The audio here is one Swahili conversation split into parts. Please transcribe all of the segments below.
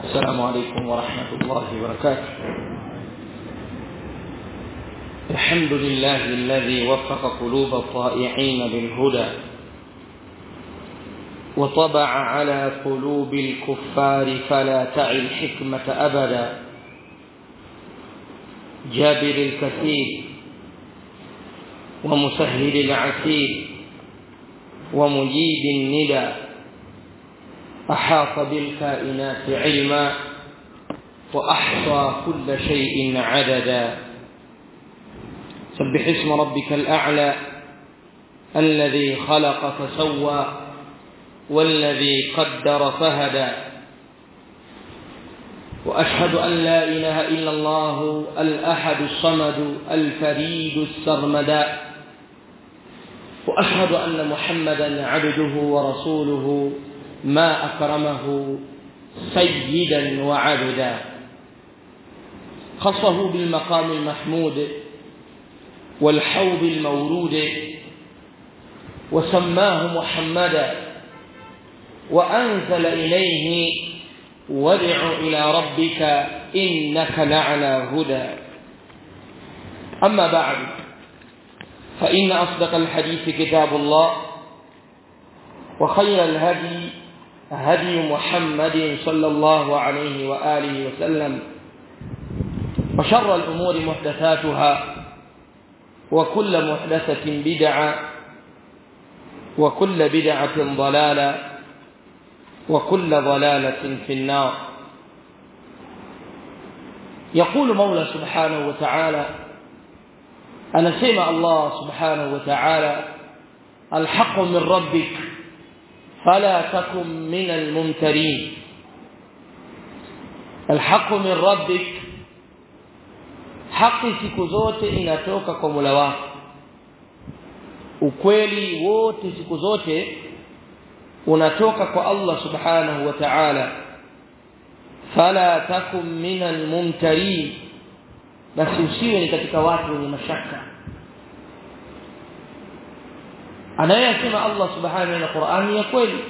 السلام عليكم ورحمة الله وبركاته الحمد لله الذي وفق قلوب الطائعين بالهدى وطبع على قلوب الكفار فلا تعي الحكمة أبدا جابر الكثير ومسهل العسير ومجيب الندى أحاط بالكائنات علما وأحصى كل شيء عددا سبح اسم ربك الأعلى الذي خلق فسوى والذي قدر فهدى وأشهد أن لا إله إلا الله الأحد الصمد الفريد السرمدا وأشهد أن محمدا عبده ورسوله ما أكرمه سيدا وعبدا خصه بالمقام المحمود والحوض المورود وسماه محمدا وأنزل إليه وادع إلى ربك إنك لعلى هدى أما بعد فإن أصدق الحديث كتاب الله وخير الهدي هدي محمد صلى الله عليه وآله وسلم وشر الأمور محدثاتها وكل محدثة بدعة وكل بدعة ضلالة وكل ضلالة في النار يقول مولى سبحانه وتعالى أنا سمع الله سبحانه وتعالى الحق من ربك فلا تكن من الممترين الحق من ربك haki siku zote inatoka kwa Mola wako ukweli wote siku zote unatoka kwa Allah subhanahu wa ta'ala fala takum minal mumtarin basi usiwe ni katika watu wenye mashaka anayesema Allah subhanahu wa Qur'ani ya kweli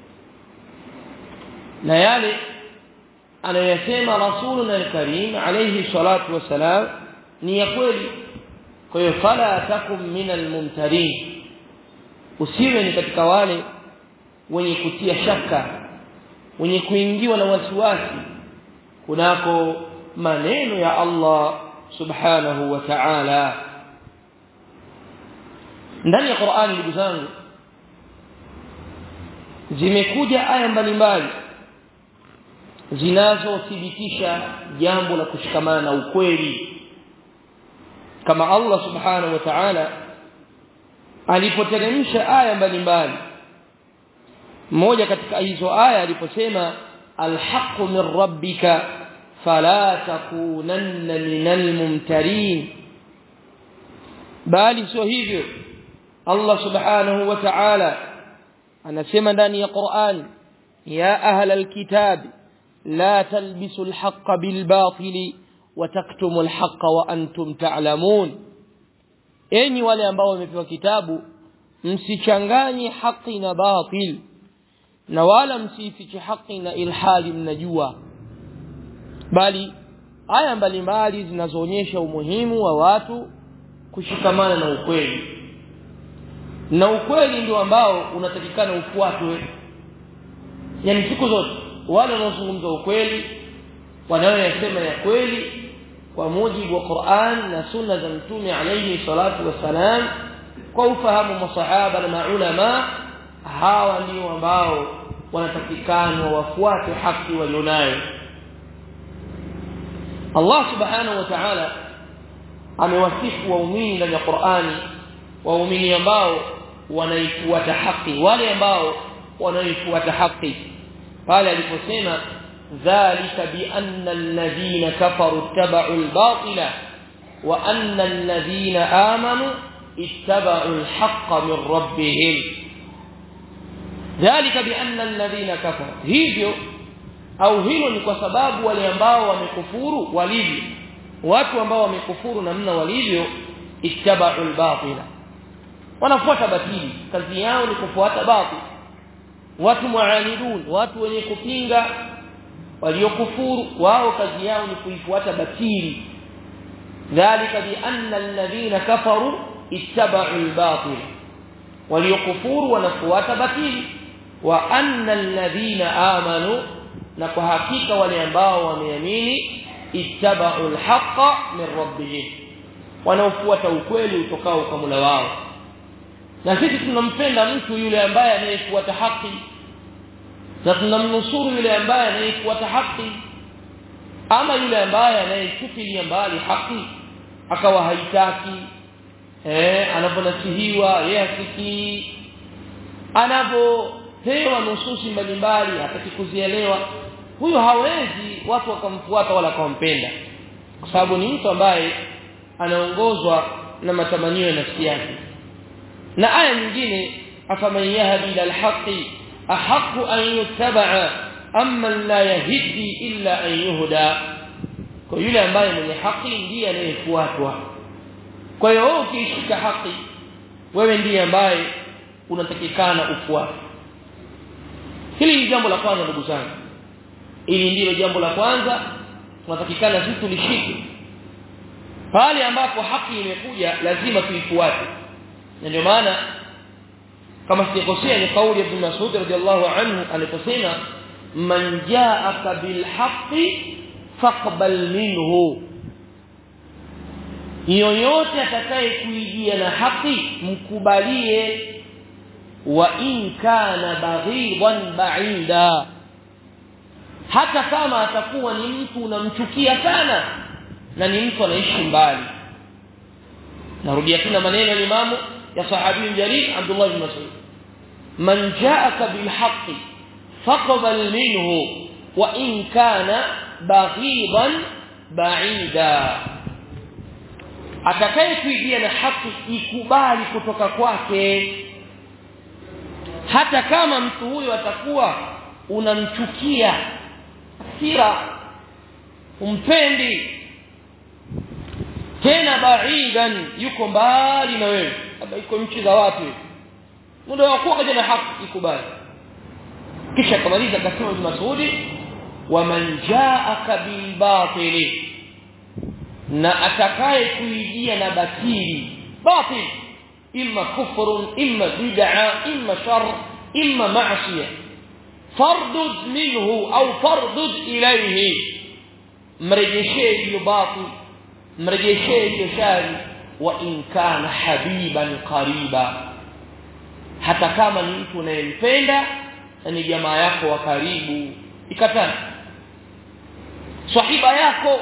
na yale anayosema rasuluna alkarim alayhi salatu wasalam ni ya kweli kwa hiyo fala takum minal mumtarin usiwe ni katika wale wenye kutia shaka wenye kuingiwa na wasiwasi kunako maneno ya Allah subhanahu wa ta'ala ndani ya Qur'ani ndugu zangu zimekuja aya mbalimbali zinazothibitisha jambo la kushikamana na ukweli kama Allah subhanahu wa ta'ala alipoteremsha aya mbalimbali mmoja katika hizo aya aliposema alhaqqu min rabbika fala takunanna minal mumtarin bali sio hivyo Allah subhanahu wa ta'ala anasema ndani ya Qur'an ya ahla alkitab la talbisu alhaqqa bilbatili wataktumu alhaqqa wa antum ta'lamun enyi wale ambao wamepewa kitabu msichanganye haki na batil na wala msifiche haki na ilhali mnajua bali aya mbalimbali zinazoonyesha umuhimu wa watu kushikamana na ukweli na ukweli ndio ambao unatakikana ufuatwe yani siku zote wale wanaozungumza ukweli wanaoyasema ya kweli kwa mujibu wa Qur'an na sunna za mtume alayhi salatu wassalam kwa ufahamu masahaba na maulama hawa ndio ambao wanatakikana wafuate haki walionayo Allah subhanahu wa ta'ala amewasifu waumini ndani ya Qur'ani waumini ambao wanaifuata haki wale ambao wanaifuata haki pale aliposema dhalika bi anna alladhina kafaru ittaba'u al-batila wa anna alladhina amanu ittaba'u al-haqqa min rabbihim dhalika bi anna alladhina kafaru hivyo au hilo ni kwa sababu wale ambao wamekufuru walivyo watu ambao wamekufuru namna walivyo ittaba'u al-batila wanafuata batili kazi yao ni kufuata batil watu muanidun watu wenye kupinga waliokufuru wao kazi yao ni kuifuata batili dhalika bi anna alladhina kafaru ittaba'u al-batil waliokufuru wanafuata batili wa anna alladhina amanu na kwa hakika wale ambao wameamini ittaba'u al-haqqa min rabbihim wanaofuata ukweli utokao kwa Mola wao na sisi tunampenda mtu yule ambaye anayefuata haki na tunamnusuru yule ambaye anayefuata haki ama yule ambaye anayechukilia mbali haki akawa haitaki eh anaponasihiwa yeye asikii anapopewa nususi mbalimbali hataki kuzielewa huyo hawezi watu wakamfuata wala kumpenda kwa sababu ni mtu ambaye anaongozwa na matamanio ya nafsi yake na aya nyingine afaman yahdi ila alhaqi ahqqu an yuttaba'a amma la yahdi illa an yuhda kwa yule ambaye mwenye haki ndiye anayefuatwa kwa hiyo wewe ukishika haki wewe ndiye ambaye unatakikana ufuate hili ni jambo la kwanza ndugu zangu ili ndilo jambo la kwanza tunatakikana sisi tulishike pale ambapo haki imekuja lazima tuifuate na ndio maana kama sijakosea ni kauli ya Ibn Mas'ud radhiallahu anhu aliposema man ja'aka bil haqqi faqbal minhu yoyote atakaye kuijia na haki mkubalie wa in kana baghidan ba'ida hata kama atakuwa ni mtu unamchukia sana na ni mtu anaishi mbali narudia tena maneno ya imamu ya sahabi jalil Abdullah bin Mas'ud man ja'aka bil haqqi faqbal minhu wa in kana baghidan ba'ida atakaye kuijia na haki ikubali kutoka kwake hata kama mtu huyo atakuwa unamchukia hasira umpendi tena baidan yuko mbali na wewe labda iko nchi za watu muda wa kuwa kaja na haki ikubali kisha kamaliza akasema Ibn Mas'udi waman ja'aka bil batili na atakaye kuijia na batili batil imma kufrun imma bid'a imma shar imma ma'siyah fardud minhu au fardud ilayhi mrejeshee hiyo batil mrejeshee hiyo shari wa in kana habiban qariba hata kama ni mtu unayempenda na ni jamaa yako wa karibu ikatana sahiba yako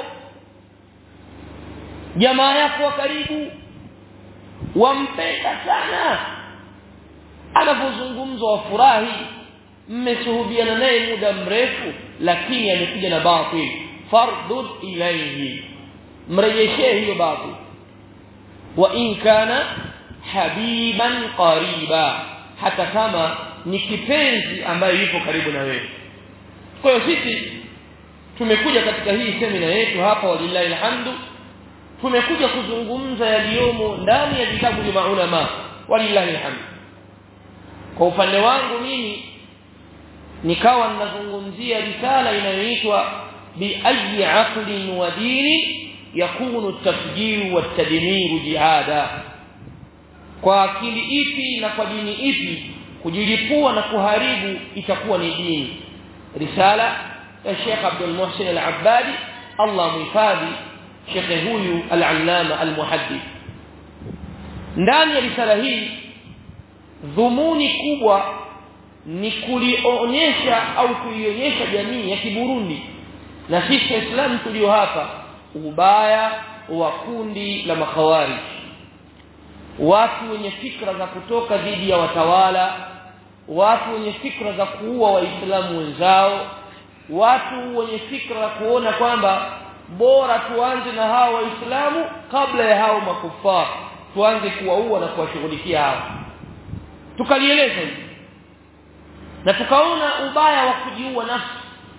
jamaa yako wa karibu wampenda sana anapozungumzwa wafurahi mmeshuhudiana naye muda mrefu lakini amekuja na batil fardud ilayhi mrejeshee hiyo batil wa in kana habiban qariba hata kama ni kipenzi ambaye yupo karibu na wewe kwa hiyo sisi tumekuja katika hii semina yetu hapa walillahi alhamdu tumekuja kuzungumza yaliyomo ndani ya vitabu vya maulama walillahi alhamdu kwa upande wangu mimi nikawa ninazungumzia risala inayoitwa bi ayi aqlin wa dini yakunu at-tafjir wa at-tadmir jihada kwa akili ipi na kwa dini ipi kujilipua na kuharibu itakuwa ni dini risala ya Sheikh Abdul Muhsin Al-Abbadi Allah muhifadhi Sheikh huyu al-Allama al-Muhaddith ndani ya risala hii dhumuni kubwa ni kulionyesha au kuionyesha jamii ya Kiburundi na sisi Waislamu tulio hapa ubaya wa kundi la makhawarij watu wenye fikra za kutoka dhidi ya watawala watu wenye fikra za kuua waislamu wenzao watu wenye fikra za kuona kwamba bora tuanze na hao waislamu kabla ya hao makufar tuanze kuwaua na kuwashughulikia hao tukalieleza hivi na tukaona ubaya wa kujiua nafsi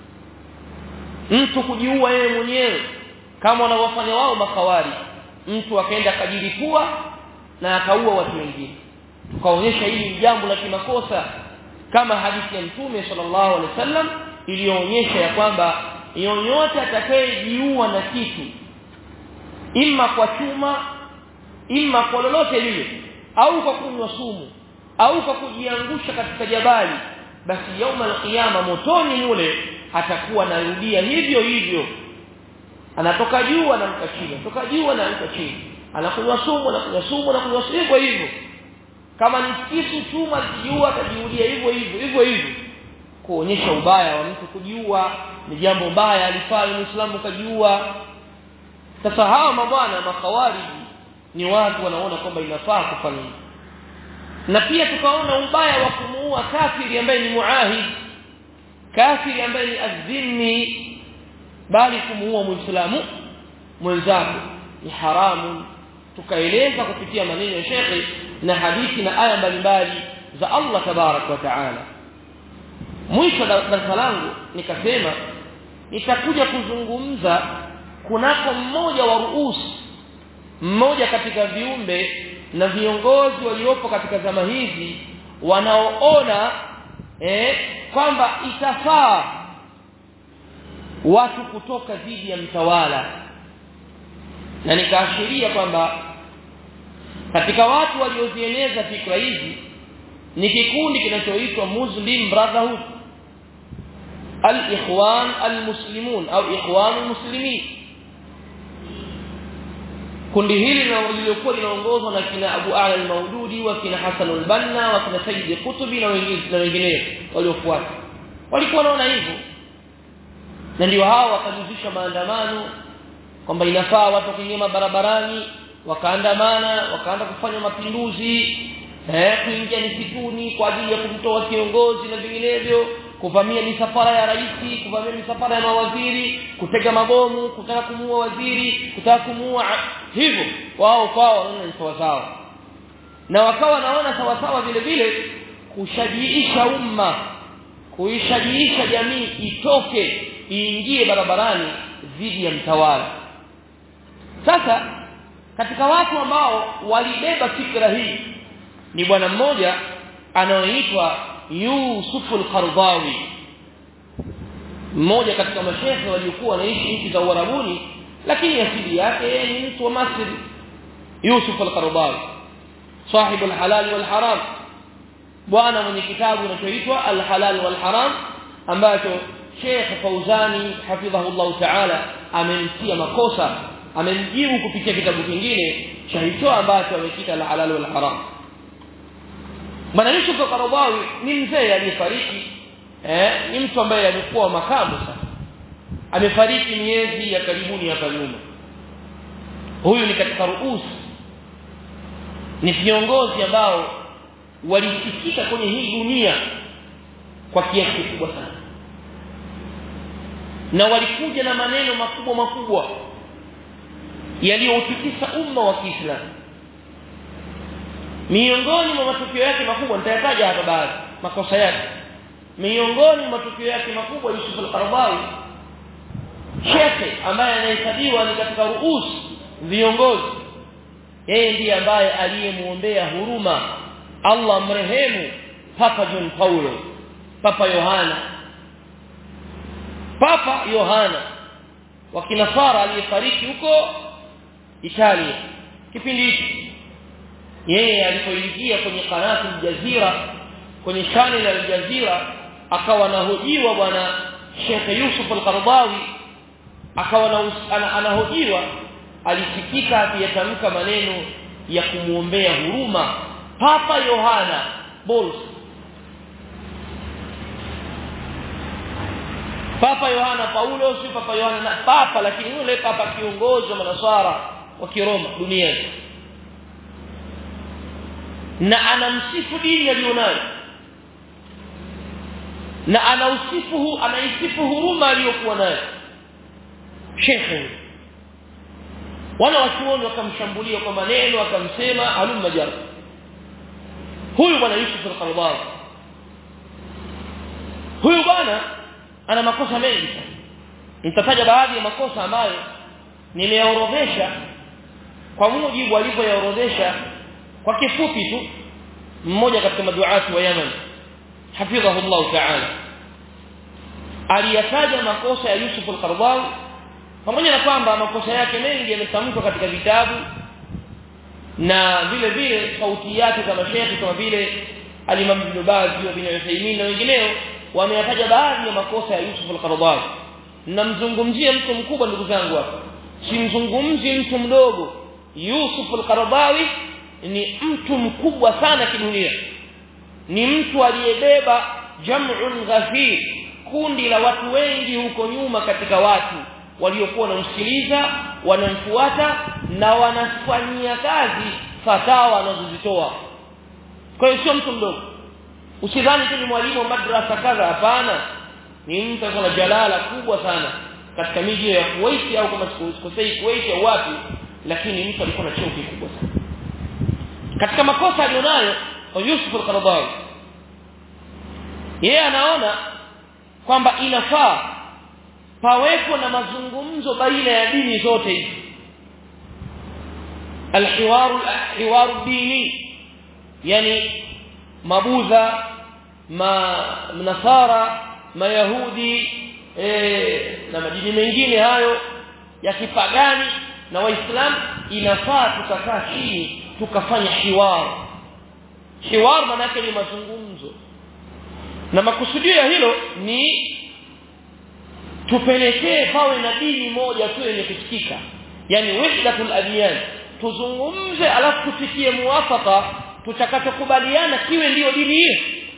mtu kujiua yeye mwenyewe kama wanavyofanya wao makawari mtu akaenda akajilipua na akaua watu wengine tukaonyesha hili ni jambo la kimakosa kama hadithi ya mtume sallallahu alaihi wasallam iliyoonyesha ya kwamba yoyote atakayejiua na kitu imma kwa chuma imma kwa lolote lile au kwa kunywa sumu au kwa kujiangusha katika jabali basi yauma alqiyama motoni mule atakuwa anarudia hivyo hivyo anatoka juu anamka chini anatoka juu anamka chini anakunywa sumu anakunywa sumu anakunywa sumu hivyo hivyo kama ni kisu chuma kijiua atajiulia hivyo hivyo hivyo hivyo kuonyesha ubaya wa mtu kujiua ni jambo baya alifaa muislamu kajiua sasa hawa mabwana makhawariji ni watu wanaona kwamba inafaa kufanya hivyo na pia tukaona ubaya wa kumuua kafiri ambaye ni muahid kafiri ambaye ni azimi bali kumuua muislamu mwenzako ni haramu tukaeleza kupitia maneno ya shekhi na hadithi na aya mbalimbali za Allah tabarak wa taala mwisho darasa langu nikasema nitakuja kuzungumza kunako mmoja wa ruusi mmoja katika viumbe na viongozi waliopo katika zama hizi wanaoona eh, kwamba itafaa watu kutoka dhidi ya mtawala na nikaashiria kwamba katika watu waliozieneza fikra hizi ni kikundi kinachoitwa Muslim Brotherhood al-ikhwan al-muslimun au ikhwan al-muslimin kundi hili lililokuwa linaongozwa na kina Abu Ala al-Maududi wa kina Hassan al-Banna wa kina Sayyid Qutbi na wengine na wengineo waliofuata walikuwa wanaona hivyo na ndio hao wakajuzisha maandamano kwamba inafaa watu kuingia barabarani wakaandamana wakaanza kufanya mapinduzi eh kuingia misituni kwa ajili ya kumtoa kiongozi na vinginevyo kuvamia misafara ya rais kuvamia misafara ya mawaziri kutega mabomu kutaka kumuua waziri kutaka kumuua hivyo wao kwao wanaona ni sawa sawa na wakawa naona sawa sawa vile vile kushajiisha umma kuishajiisha jamii itoke iingie barabarani dhidi ya mtawala sasa katika watu ambao walibeba fikra hii ni bwana mmoja anaoitwa Yusuf al-Qardawi mmoja katika mashehe waliokuwa wanaishi nchi za Uarabuni lakini asili yake yeye ni mtu wa Misri Yusuf al-Qardawi صاحب الحلال والحرام bwana mwenye kitabu kinachoitwa al-halal wal-haram ambacho Sheikh Fauzani hafidhahullah ta'ala amemtia makosa amemjibu kupitia kitabu kingine cha hicho ambacho amekita al-halal wal-haram Bwana Yusuf al-Qaradawi ni mzee aliyefariki eh ni mtu ambaye amekuwa makamu sasa amefariki miezi ya karibuni hapa nyuma huyu ni katika ruusi ni viongozi ambao walisikika kwenye hii dunia kwa kiasi kikubwa sana na walikuja na maneno makubwa makubwa yaliyoutikisa umma wa Kiislamu miongoni mwa matukio yake makubwa nitayataja hapa baadhi makosa yake miongoni mwa matukio yake makubwa Yusuf al-Qaradawi shekhe ambaye anahesabiwa ni katika ruus viongozi yeye ndiye ambaye aliyemuombea huruma Allah mrehemu Papa John Paulo Papa Yohana Papa Yohana wa kinasara aliyefariki huko Italia kipindi hicho yeye alipoingia kwenye kanati Jazira kwenye channel ya Jazira akawa anahojiwa bwana Sheikh Yusuf al-Qaradawi akawa anahojiwa alisikika akiyatamka maneno ya kumuombea huruma Papa Yohana Bols Papa Yohana Paulo si Papa Yohana na Papa lakini yule Papa kiongozi wa manasara wa Kiroma duniani na anamsifu dini aliyonayo na anausifu anaisifu huruma aliyokuwa nayo shekhe wana wachuoni wakamshambulia kwa maneno wakamsema halumma jar huyu bwana Yusuf al-Qaradawi huyu bwana ana makosa mengi sana nitataja baadhi ya makosa ambayo nimeyaorodhesha kwa mujibu alivyoyaorodhesha kwa kifupi tu mmoja katika maduati wa Yemen hafidhahu Allah ta'ala aliyataja makosa ya Yusuf al-Qaradawi pamoja na kwamba makosa yake mengi yametamkwa katika vitabu na vile vile sauti yake za mashaikh kama vile al-Imam Ibn Baz wa Ibn Uthaymeen na wengineo wameyataja baadhi ya makosa ya Yusuf al-Qaradawi namzungumzie mtu mkubwa ndugu zangu hapa simzungumzi mtu mdogo Yusuf al-Qaradawi ni mtu mkubwa sana kidunia ni mtu aliyebeba jam'un ghafir kundi la watu wengi huko nyuma katika watu waliokuwa wanamsikiliza wanamfuata na wanafanyia kazi fatawa anazozitoa kwa hiyo sio mtu mdogo usidhani tu ni mwalimu wa madrasa kadha hapana ni mtu ana jalala kubwa sana katika miji ya Kuwait au kama sikosei Kuwait au wapi lakini mtu alikuwa na cheo kikubwa sana katika makosa alionayo Yusuf al-Qaradawi yeye anaona kwamba inafaa pawepo na mazungumzo baina ya dini zote hizi alhiwaru alhiwaru dini yani mabudha ma nasara mayahudi e, na madini mengine hayo ya kipagani na waislamu inafaa tukakaa chini tukafanya hiwar hiwar maana yake ni mazungumzo na makusudio ya hilo ni tupelekee pawe na dini moja tu yenye kusikika yani wahdatul adyan tuzungumze alafu tufikie muwafaka tutakachokubaliana kiwe ndiyo dini hiyo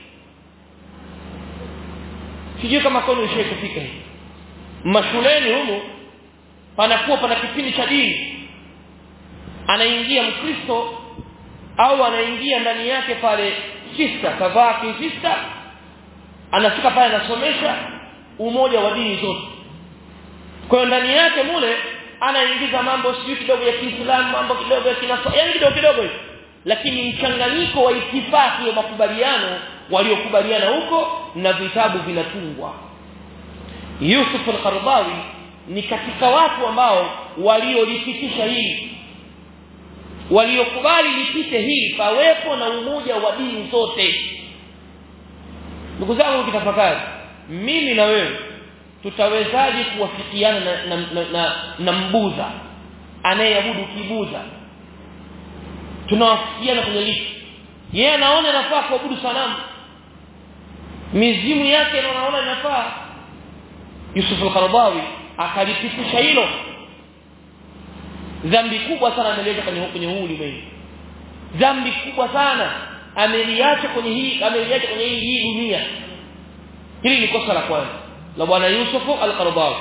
sijui kama kwani ushawahi kufika hivi mashuleni humu panakuwa pana kipindi cha dini anaingia mkristo au anaingia ndani yake pale sister kavaa kisista anafika pale anasomesha umoja wa dini zote kwa hiyo ndani yake mule anaingiza mambo sio kidogo ya Kiislamu mambo kidogo ya kinasara yani kidogo kidogo hivi lakini mchanganyiko wa itifaki ya makubaliano waliokubaliana huko na vitabu vinatungwa Yusuf al-Qaradawi ni katika watu ambao waliolipitisha hili waliokubali lipite hili pawepo na umoja wa dini zote ndugu zangu kitafakari mimi na wewe tutawezaje kuwafikiana na, na, na, na, na mbudha anayeabudu kibuza tunawafikiana kwenye lipi yeye anaona inafaa kuabudu sanamu mizimu yake anaona inafaa Yusuf al-Qaradawi akalipitisha hilo dhambi kubwa sana ameleta kwenye kwenye huu ulimwengu dhambi kubwa sana ameliacha kwenye hii ameliacha kwenye hii, hii dunia hili ni kosa la kwanza la bwana Yusuf al-Qaradawi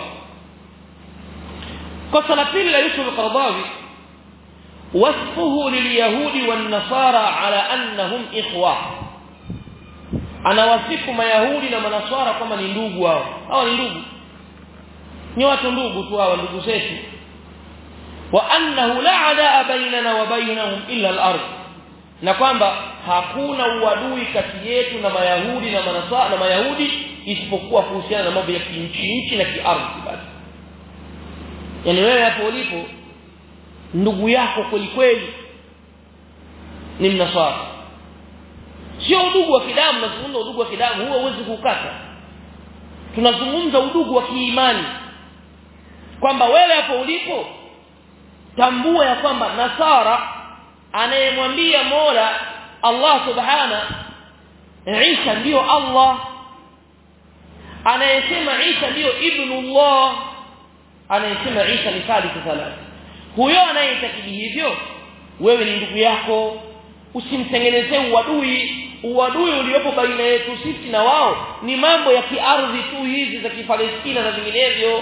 kosa la pili la Yusuf al-Qaradawi wasfuhu lilyahudi wan-nasara ala annahum ikhwa anawasifu mayahudi na manaswara kwamba ni ndugu hao hawa ni ndugu ni watu ndugu tu hawa ndugu zetu wa annahu la adaa bainana wa bainahum illa al-ard na kwamba hakuna uadui kati yetu na mayahudi na manaswara na mayahudi isipokuwa kuhusiana na mambo ya kinchi nchi na kiardhi basi yani wewe hapo ulipo ndugu yako kweli kweli ni mnaswara sio udugu wa kidamu nazungumza udugu wa kidamu huo huwezi kukata tunazungumza udugu wa kiimani kwamba wewe hapo ulipo tambua ya kwamba nasara anayemwambia Mola Allah subhana Isa ndiyo Allah anayesema Isa ndiyo ibnullah anayesema Isa ni thalithu thalath huyo anayeitakidi hivyo wewe ni ndugu yako usimtengenezee uadui uadui uliopo baina yetu sisi na wao ni mambo ya kiardhi tu hizi za kifalestina na vinginevyo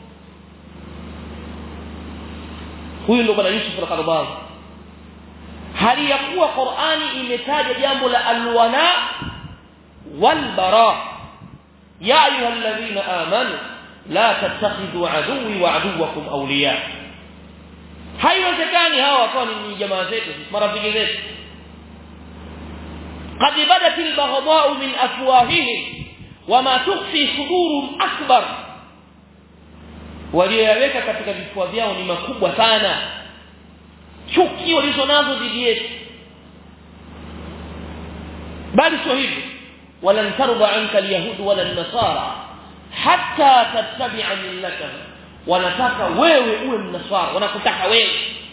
huyu ndo bwana Yusuf al-Qaradawi hali ya kuwa Qur'ani imetaja jambo la alwala walbara ya ayyuhalladhina amanu la tattakhidhu aduwwi wa aduwwakum awliya haiwezekani hawa wakawa ni jamaa zetu marafiki zetu قد بدت البغضاء من افواههم وما تخفي صدورهم اكبر walioyaweka katika vifua vyao ni makubwa sana chuki walizonazo dhidi yetu bali sio hivyo walan tarda anka alyahud wala nasara hatta tattabi'a millatahu wanataka wewe uwe mnaswara wanakutaka wewe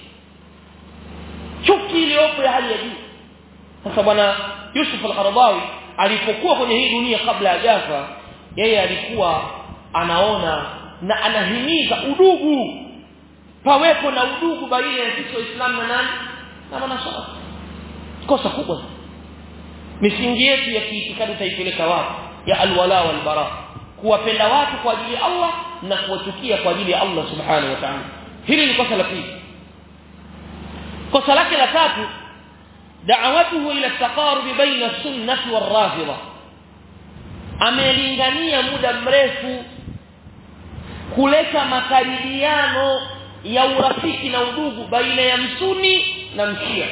chuki iliyopo ya hali ya juu sasa bwana Yusuf al-Qaradawi alipokuwa kwenye hii dunia kabla ya jafa yeye alikuwa anaona na anahimiza udugu pawepo na udugu baina ya sisi waislamu na nani na manasara kosa kubwa misingi yetu ya kiitikadi taipeleka wapi ya alwala wal bara kuwapenda watu kwa ajili ya Allah na kuwachukia kwa ajili ya Allah subhanahu wa ta'ala hili ni kosa la pili kosa lake la tatu da'awatuhu ila taqarub baina sunnah wal rafida amelingania muda mrefu kuleta makaribiano ya urafiki na udugu baina ya msuni na mshia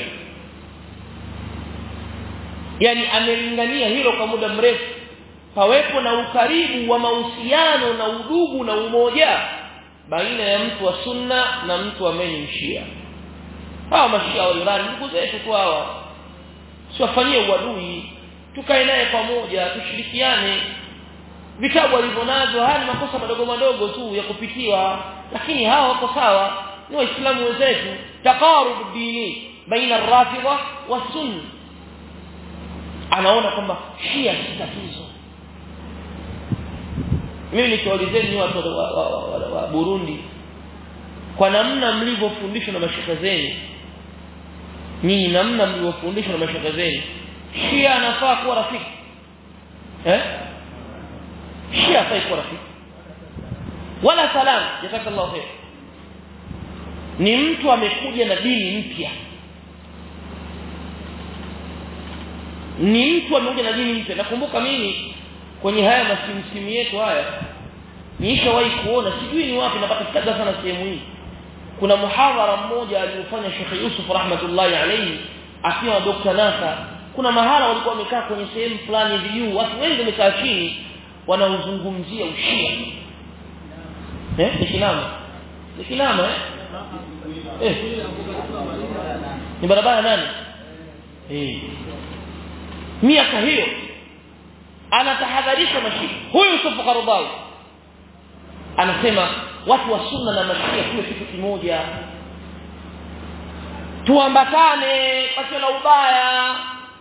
yani amelingania hilo kwa muda mrefu pawepo na ukaribu wa mahusiano na udugu na umoja baina ya mtu wa sunna na mtu ambaye ni mshia hawa mashia wa Iran ndugu zetu tu hawa siwafanyie uadui tukae naye pamoja tushirikiane vitabu alivyonazo haya ni makosa madogo madogo tu ya kupitiwa lakini hawa wako sawa ni waislamu wenzetu taqarub dini baina ar-rafida wa sunni anaona kwamba shia si tatizo mimi nikiwaulizeni watu wa, wa, wa, wa, wa Burundi kwa namna mlivyofundishwa na mashaka zenu nyinyi namna mlivyofundishwa na mashaka zenu shia anafaa kuwa rafiki eh shia hafai kuwa rafiki wala salam jazakallahu khair ni mtu amekuja na dini mpya ni mtu amekuja na dini mpya nakumbuka mimi kwenye haya masimsimu yetu haya niishawahi kuona sijui ni wapi napata kitabu sana sehemu hii kuna muhadhara mmoja aliofanya Sheikh Yusuf rahmatullahi alayhi akiwa Dr. Nasa kuna mahala walikuwa wamekaa kwenye sehemu fulani juu watu wengi wamekaa chini wanaozungumzia ushia eh ni kinama ni kinama eh eh ni barabara nani eh miaka hiyo anatahadharisha mashia huyu Yusuf Qaradawi anasema watu wa sunna na mashia tuwe kitu kimoja tuambatane pasiwe na ubaya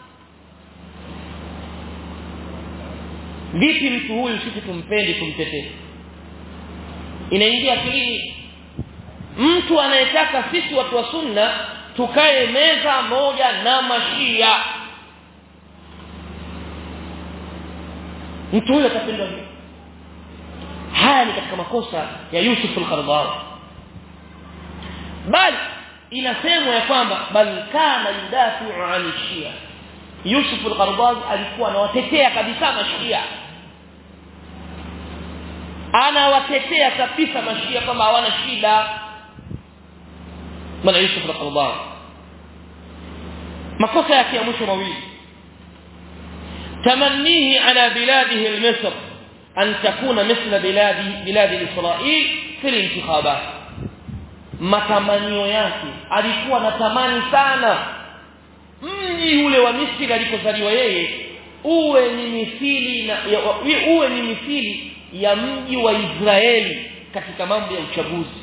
vipi mtu huyu sisi tumpendi tumtetee inaingia akilini mtu anayetaka sisi watu wa sunna tukae meza moja na mashia mtu huyo atapendwa vipi haya ni katika makosa ya Yusuf al-Qaradawi bali inasemwa ya kwamba bal kana yudafi'u 'an shia Yusuf al-Qaradawi alikuwa anawatetea kabisa mashia anawatetea kabisa mashia kama hawana shida bwana Yusuf al-Qaradawi makosa yake ya mwisho mawili تمنيه على بلاده المصر أن تكون مثل بلاد بلاد إسرائيل في الانتخابات matamanio yake alikuwa anatamani sana mji ule wa Misri alikozaliwa yeye uwe ni mithili na ya, uwe ni mithili ya mji wa Israeli katika mambo ya uchaguzi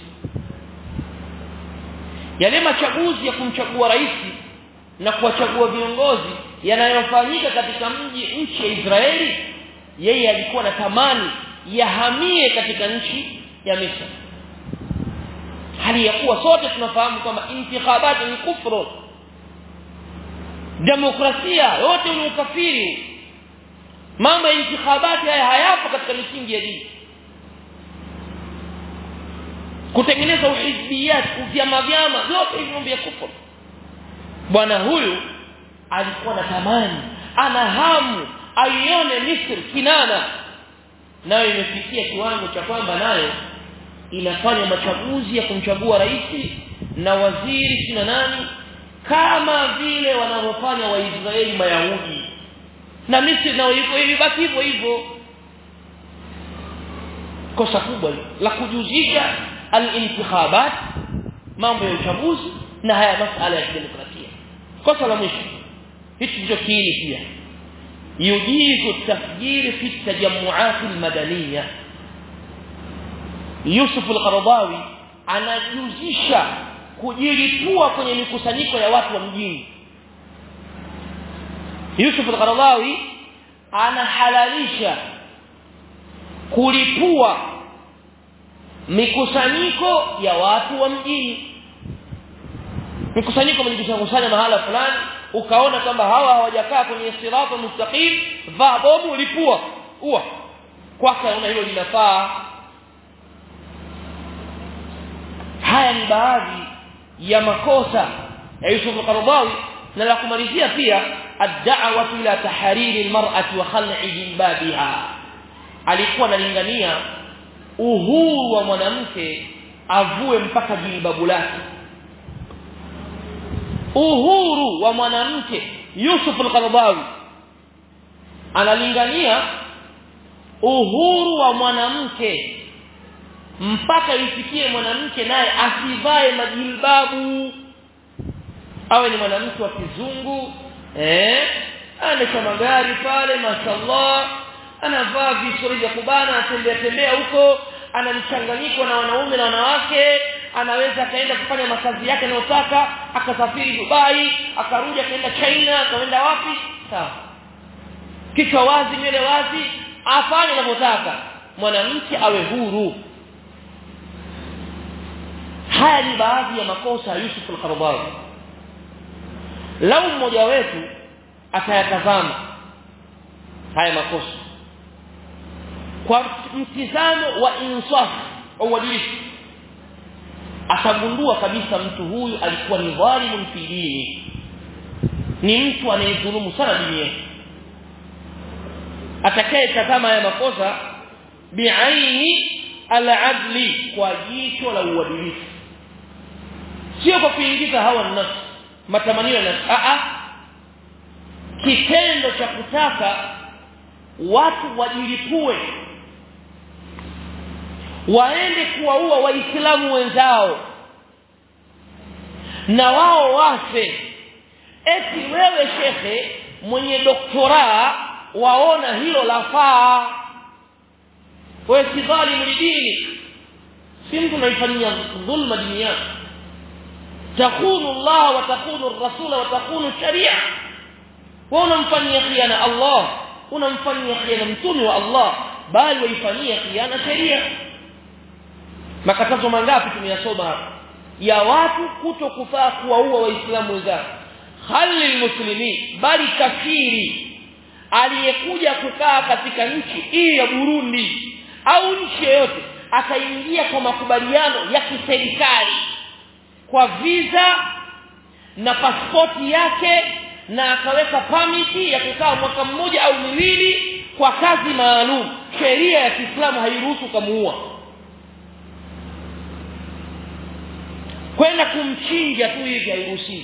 yale machaguzi ya kumchagua rais na kuwachagua viongozi yanayofanyika katika mji nchi ya Israeli yeye alikuwa na tamani yahamie katika nchi ya Misri hali ya kuwa sote tunafahamu kwamba intikhabati ni kufru demokrasia yote ni ukafiri mambo ya intikhabati haya hayapo katika misingi ya dini kutengeneza uhizbiyat vyama vyama vyote hivi mambo ya kufuru bwana huyu alikuwa na tamani ana hamu aione Misri kinana nayo imefikia kiwango cha kwamba nayo inafanya machaguzi ya kumchagua rais na waziri kina nani kama vile wanavyofanya waisraeli mayahudi na Misri nao hivyo hivi basi hivyo hivyo kosa kubwa la kujuzisha al-intikhabat mambo ya uchaguzi na haya masuala ya demokrasia kosa la mwisho hichi ndicho kiini pia yujizu tafjiri fi tajamuat almadaniya Yusuf al-Qaradawi anajuzisha kujilipua kwenye mikusanyiko ya watu wa mjini Yusuf al-Qaradawi anahalalisha kulipua mikusanyiko ya watu wa mjini mikusanyiko mlikusanya mahala fulani ukaona kwamba hawa hawajakaa kwenye sirata mustaqim vaa bomu lipua ua kwake una hilo linafaa haya ni baadhi ya makosa ya Yusuf al-Qaradawi na la kumalizia pia ad-da'watu ila tahariri al-mar'ati wa khal'i jilbabiha alikuwa analingania uhuru wa mwanamke avue mpaka jilbabu lake uhuru wa mwanamke Yusuf al-Qaradawi analingania uhuru wa mwanamke mpaka ifikie mwanamke naye asivae majilbabu awe ni mwanamke wa kizungu eh anaendesha magari pale mashallah anavaa visuri vya kubana anatembea tembea huko ana mchanganyiko na wanaume na wanawake anaweza akaenda kufanya makazi yake anayotaka akasafiri Dubai akarudi akaenda China akaenda wapi sawa kichwa wazi nywele wazi afanye anavyotaka mwanamke awe huru haya ni baadhi ya makosa ya Yusuf al-Qaradawi lau mmoja wetu atayatazama haya makosa kwa mtizamo wa insaf au uadilifu atagundua kabisa mtu huyu alikuwa ni dhalimun fi dini ni mtu anayedhulumu sana dini yake atakaye tazama haya makosa biaini al-adli kwa jicho la uadilifu sio kwa kuingiza hawa nafsi matamanio ya nafsi a kitendo cha kutaka watu wajilipue waende kuwaua waislamu wenzao na wao wafe eti wewe shekhe mwenye doktora waona hilo lafaa wewe si dhalimu lidini si mtu unaifanyia dhulma dini yako takunu Allah wa takunu rasula wa takunu sharia wewe unamfanyia khiana Allah unamfanyia khiana mtume wa Allah bali waifanyia khiana sheria makatazo mangapi tumeyasoma hapa ya watu kuto kufaa kuwaua waislamu wenzao hali muslimin bali kafiri aliyekuja kukaa katika nchi hii ya Burundi au nchi yoyote akaingia kwa makubaliano ya kiserikali kwa visa na pasipoti yake na akaweka pamiti ya kukaa mwaka mmoja au miwili kwa kazi maalum sheria ya Kiislamu hairuhusu kumuua kwenda kumchinja tu hivi hairuhusiwi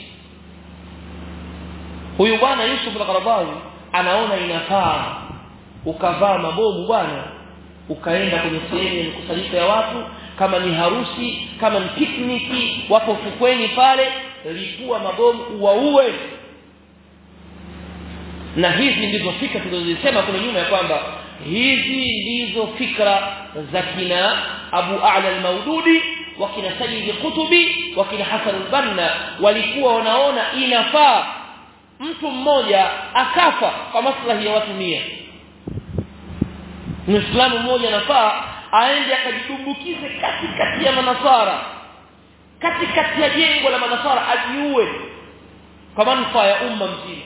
huyu bwana Yusuf al-Qaradawi anaona inafaa ukavaa mabomu bwana ukaenda kwenye sehemu ya mkusanyiko ya watu kama ni harusi kama ni pikniki wapo fukweni pale lipua mabomu uwaue na hizi ndizo fikra tulizosema kule nyuma ya kwamba hizi ndizo fikra za kina Abu A'la al-Maududi wakina Sayyid Qutubi wakina Hasan al-Banna walikuwa wanaona inafaa mtu mmoja akafa kwa maslahi ya watu mia Muislamu mmoja anafaa aende akajidumbukize katikati ya manasara katikati ya jengo la manasara ajiue kwa manufaa ya umma mzima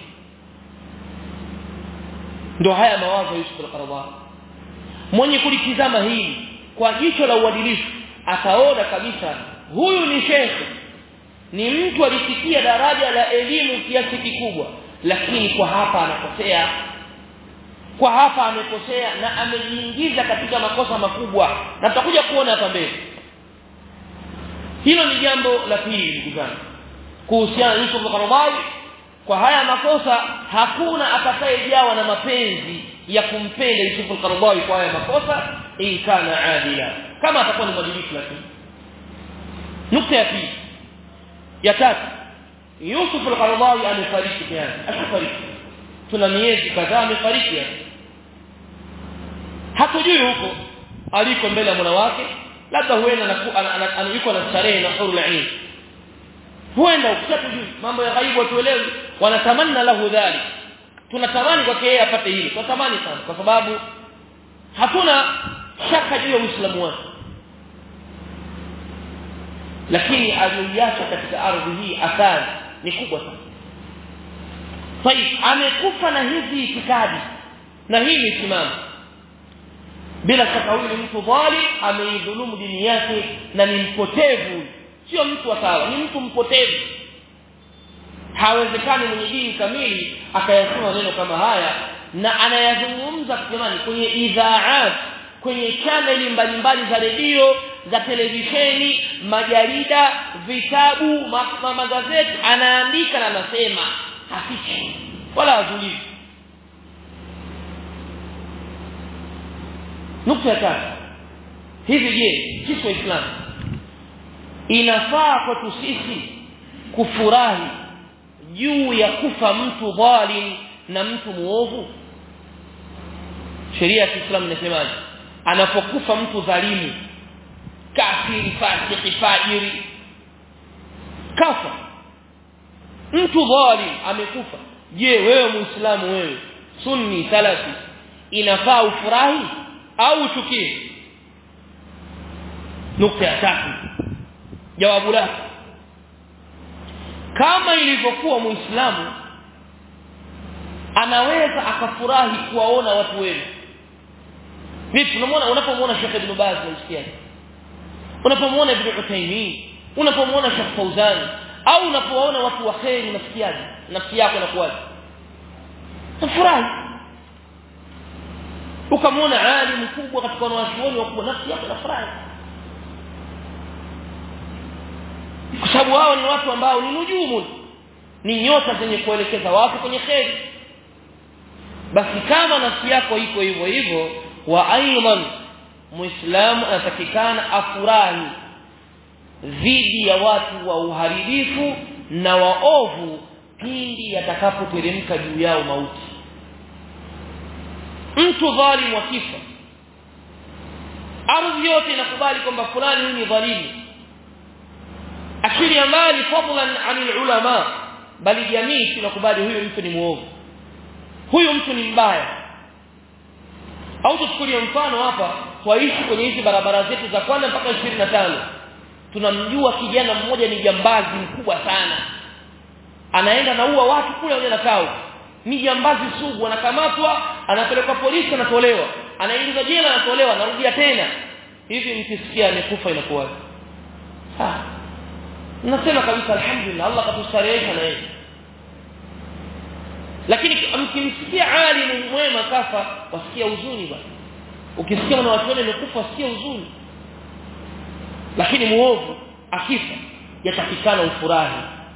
ndio haya mawazo Yusuf al-Qaradawi mwenye kulitizama hili kwa jicho la uadilifu ataona kabisa huyu ni shekhe ni mtu alifikia daraja la elimu kiasi kikubwa lakini kwa hapa anakosea kwa hapa amekosea na amejiingiza katika makosa makubwa na tutakuja kuona hapa mbele hilo ni jambo la pili ndugu zangu kuhusiana na Yusuf al-Qaradawi kwa haya makosa hakuna atakayejawa na mapenzi ya kumpenda Yusuf al-Qaradawi kwa haya makosa in kana adila kama atakuwa ni mwadilifu lakini nukta ya pili ya tatu Yusuf al-Qaradawi amefariki tayari ashafariki tuna miezi kadhaa amefariki hatujui huko aliko mbele ya Mola wake labda huenda yuko na starehe na huru ain huenda ukishatujui mambo ya ghaibu watuelewi wanatamanna lahu dhalik tunatamani kwake yeye apate hili tunatamani sana kwa sababu hatuna shaka juu ya uislamu wake lakini aliyoiacha katika ardhi hii athari ni kubwa sana طيب amekufa na hizi itikadi na hii misimamo bila shaka huyu ni mtu dhalim ameidhulumu dini yake na ni mpotevu sio mtu wa sawa ni mtu mpotevu hawezekani mwenye dini kamili akayasema maneno kama haya na anayazungumza jamani kwenye idhaat kwenye chaneli mbalimbali za redio za televisheni majarida vitabu ma, magazeti anaandika na anasema hafichi wala hazuliwi nukta ya tatu hivi je sisi waislamu inafaa kwetu sisi kufurahi juu ya kufa mtu dhalim na mtu muovu sheria ya Kiislamu inasemaje anapokufa mtu dhalimu kafiri fasiki fajiri kafa mtu dhalim amekufa je wewe muislamu wewe sunni salafi inafaa ufurahi au uchukie nukta ya tatu jawabu lake kama ilivyokuwa muislamu anaweza akafurahi kuwaona watu wema vipi unamwona unapomwona Sheikh Ibn Baz unasikia unapomwona Ibn Uthaymeen unapomwona Sheikh Fauzan au unapowaona watu wa kheri unasikiaje nafsi yako inakuwaje tafurahi ukamwona alim mkubwa katika wanawachuoni wakubwa nafsi yako inafurahi kwa sababu hao ni watu ambao ni nujumu ni nyota zenye kuelekeza watu kwenye kheri basi kama nafsi yako iko hivyo hivyo wa aidan muislamu anatakikana afurahi dhidi ya watu wa uharibifu na waovu pindi yatakapoteremka juu yao mauti mtu dhalimu akifa ardhi yote inakubali kwamba fulani huyu ni dhalimu akili mbali fadlan anil ulama bali jamii tunakubali huyu mtu ni muovu huyu mtu ni mbaya au tuchukulie mfano hapa twaishi kwenye hizi barabara zetu za kwanza mpaka 25 tunamjua kijana mmoja ni jambazi mkubwa sana anaenda naua watu kule wale nakao ni jambazi sugu anakamatwa anapelekwa polisi anatolewa anaingizwa jela anatolewa anarudia tena hivi mkisikia amekufa inakuwa ah nasema kabisa alhamdulillah Allah katustarehesha na yeye lakini mkimsikia alimu mwema kafa wasikia huzuni bwana ukisikia mwana watu wale amekufa wasikia huzuni lakini muovu akifa yatakikana ufurahi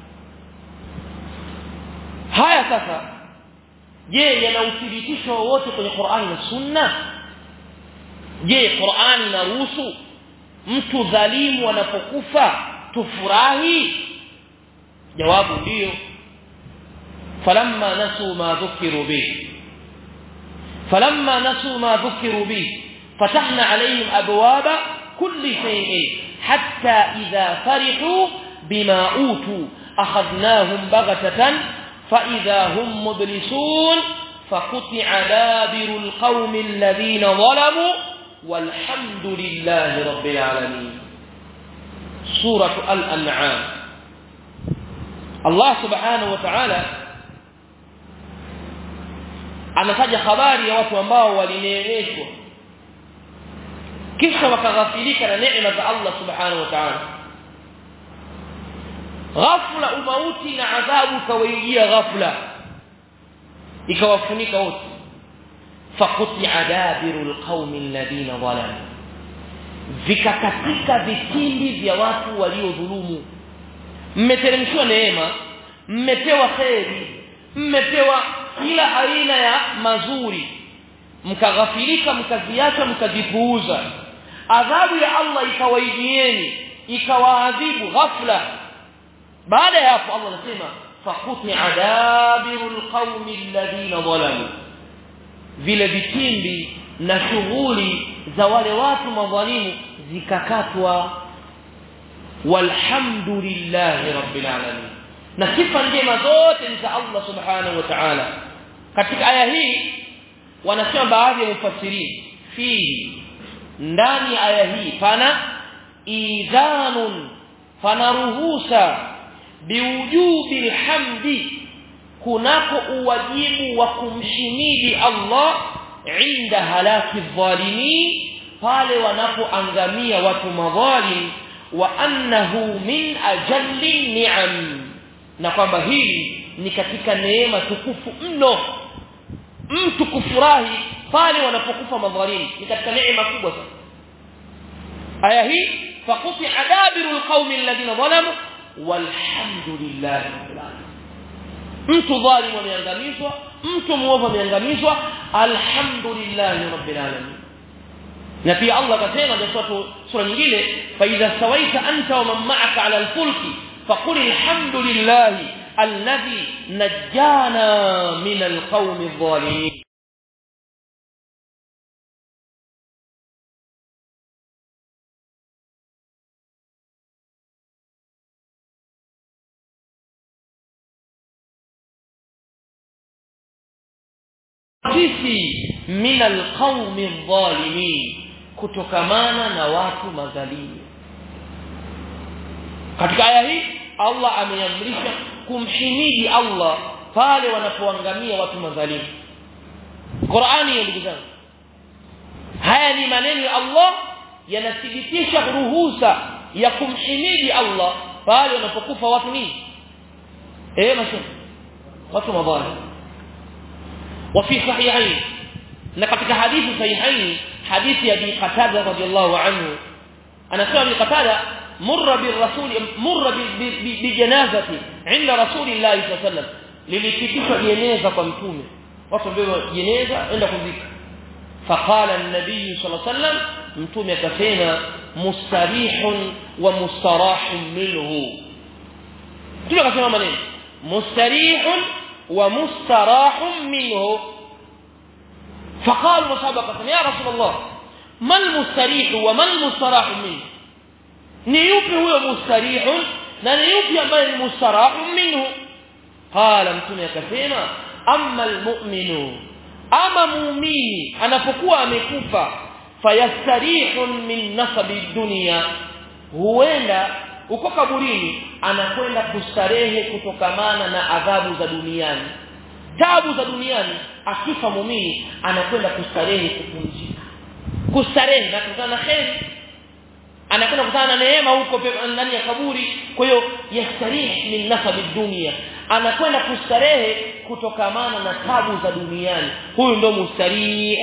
haya sasa je yana uthibitisho wowote kwenye Qur'ani na Sunna je Qur'ani inaruhusu mtu dhalimu anapokufa tufurahi jawabu ndio falamma nasu ma dhukiru bihi falamma nasu ma dhukiru bihi fatahna alayhim abwaba kulli shay'in hatta idha farihu bima utu akhadnahum baghtatan فإذا هم مبلسون فقطع دابر القوم الذين ظلموا والحمد لله رب العالمين سورة الأنعام الله سبحانه وتعالى anataja habari ya watu ambao walineemeshwa kisha wakaghafilika na neema za Allah subhanahu wa ta'ala ghafla umauti na adhabu kawaijia ghafla ikawafunika wote faquti adabirul qaumi alladhina zalamu vikakatika vitindi vya watu waliodhulumu mmeteremshwa neema mmepewa kheri mmepewa kila aina ya mazuri mkaghafilika mkaziacha mkazipuuza adhabu ya Allah ikawaijieni ikawaadhibu ghafla baada ya hapo Allah anasema faquti adabirul qaumi alladhina zalamu vile vitimbi na shughuli za wale watu madhalimu zikakatwa walhamdulillahi rabbil alamin na sifa njema zote ni za Allah subhanahu wa ta'ala katika aya hii wanasema baadhi ya mufassirin fihi ndani aya hii pana idhanun pana ruhusa biwujubi alhamdi kunako uwajibu wa kumshimidi Allah inda halaki dhalimin pale wanapoangamia watu madhalim wa annahu min ajalli ni'am na kwamba hili ni katika neema tukufu mno mtu kufurahi pale wanapokufa madhalimu ni katika neema kubwa sana aya hii faquti adabiru alqaumi alladhina zalamu walhamdulillahi rabbil alamin mtu dhalimu ameangamizwa mtu muovu ameangamizwa alhamdulillahi rabbil alamin na pia Allah akasema katika sura nyingine fa idha sawaita anta wa man ma'aka 'ala al-fulki faqul alhamdulillahi alladhi najjana min al-qawmi adh-dhalimin sisi min alqaumi adh-dhalimin kutokamana na watu madhalimu katika aya hii Allah ameamrisha kumhimidi Allah pale wanapoangamia watu madhalimu Qur'ani ya ndugu zangu haya ni maneno ya Allah yanathibitisha ruhusa ya kumhimidi Allah pale wanapokufa watu nini eh mashallah watu madhalimu وفي صحيحين لقد حديث صحيحين حديث ابي قتاده رضي الله عنه انا سمع ابي قتاده مر بالرسول مر بجنازه عند رسول الله صلى الله عليه وسلم للipitishwa jeneza kwa mtume watu ndio jeneza enda kuzika فقال النبي صلى الله عليه وسلم mtume akasema mustarihun wa mustarahun minhu mtume akasema maneno mustarihun ومستراح منه فقالوا مسابقة يا رسول الله ما المستريح وما المستراح منه نيوبي هو مستريح na ni yupi ambaye ni mustarahu minhu qala mtume akasema amma almu'minu ama muumini anapokuwa amekufa fayastarihun min nasabi dunya huenda uko kaburini anakwenda kustarehe kutokamana na adhabu za duniani tabu za duniani akifa muumini anakwenda kustarehe kupumzika kustarehe na kutana na kheri anakwenda kutana na neema huko ndani ya kaburi kwa hiyo yastarih min nasabi dunia anakwenda kustarehe kutokamana na tabu za duniani huyu ndo mustarih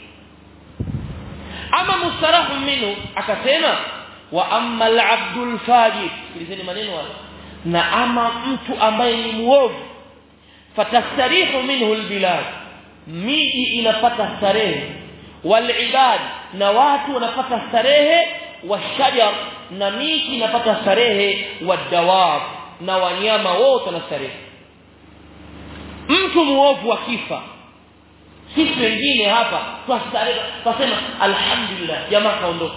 ama mustarahu minhu akasema wa amma al-abdul fajir sikilizeni maneno haya na ama mtu ambaye ni muovu fatastarihu minhu albilad miji inapata starehe walibad na watu wanapata starehe washajar na miti inapata starehe wadawab na wanyama wote na starehe mtu muovu akifa sisi wengine hapa twastarehe twasema alhamdulillah jamaa kaondoka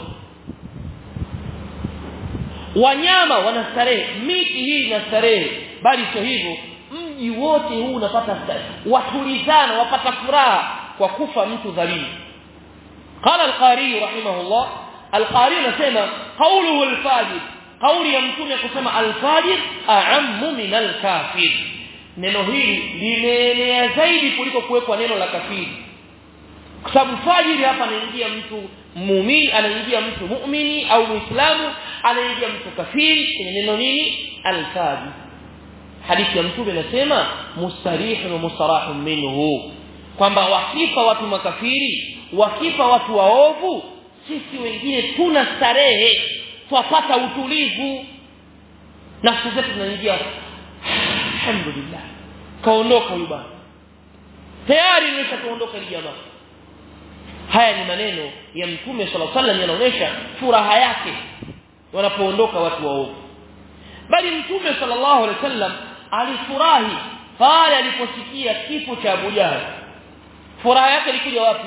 wanyama wanastarehe miti hii inastarehe bali sio hivyo mji wote huu unapata starehe watulizana wapata furaha kwa kufa mtu dhalimu قال القاري رحمه الله القاري anasema قوله الفاجر قولي ya mtume kusema alfajir a'ammu min alkafir neno hili limeenea zaidi kuliko kuwekwa neno la kafiri kwa sababu fajiri hapa anaingia mtu muumini anaingia mtu muumini au muislamu anaingia mtu kafiri kwenye neno nini alfajir hadithi ya mtume inasema mustarihun wa mustarahun minhu kwamba wakifa watu makafiri wakifa watu waovu sisi wengine tuna starehe twapata utulivu nafsi zetu zinaingia alhamdulillah kaondoka huyu bwana tayari nimesha kuondoka ile jamaa haya ni maneno ya mtume sala sallam yanaonyesha furaha yake wanapoondoka watu waovu bali mtume sallallahu alaihi wasallam alifurahi pale aliposikia kifo cha Abu Jahl furaha yake ilikuja wapi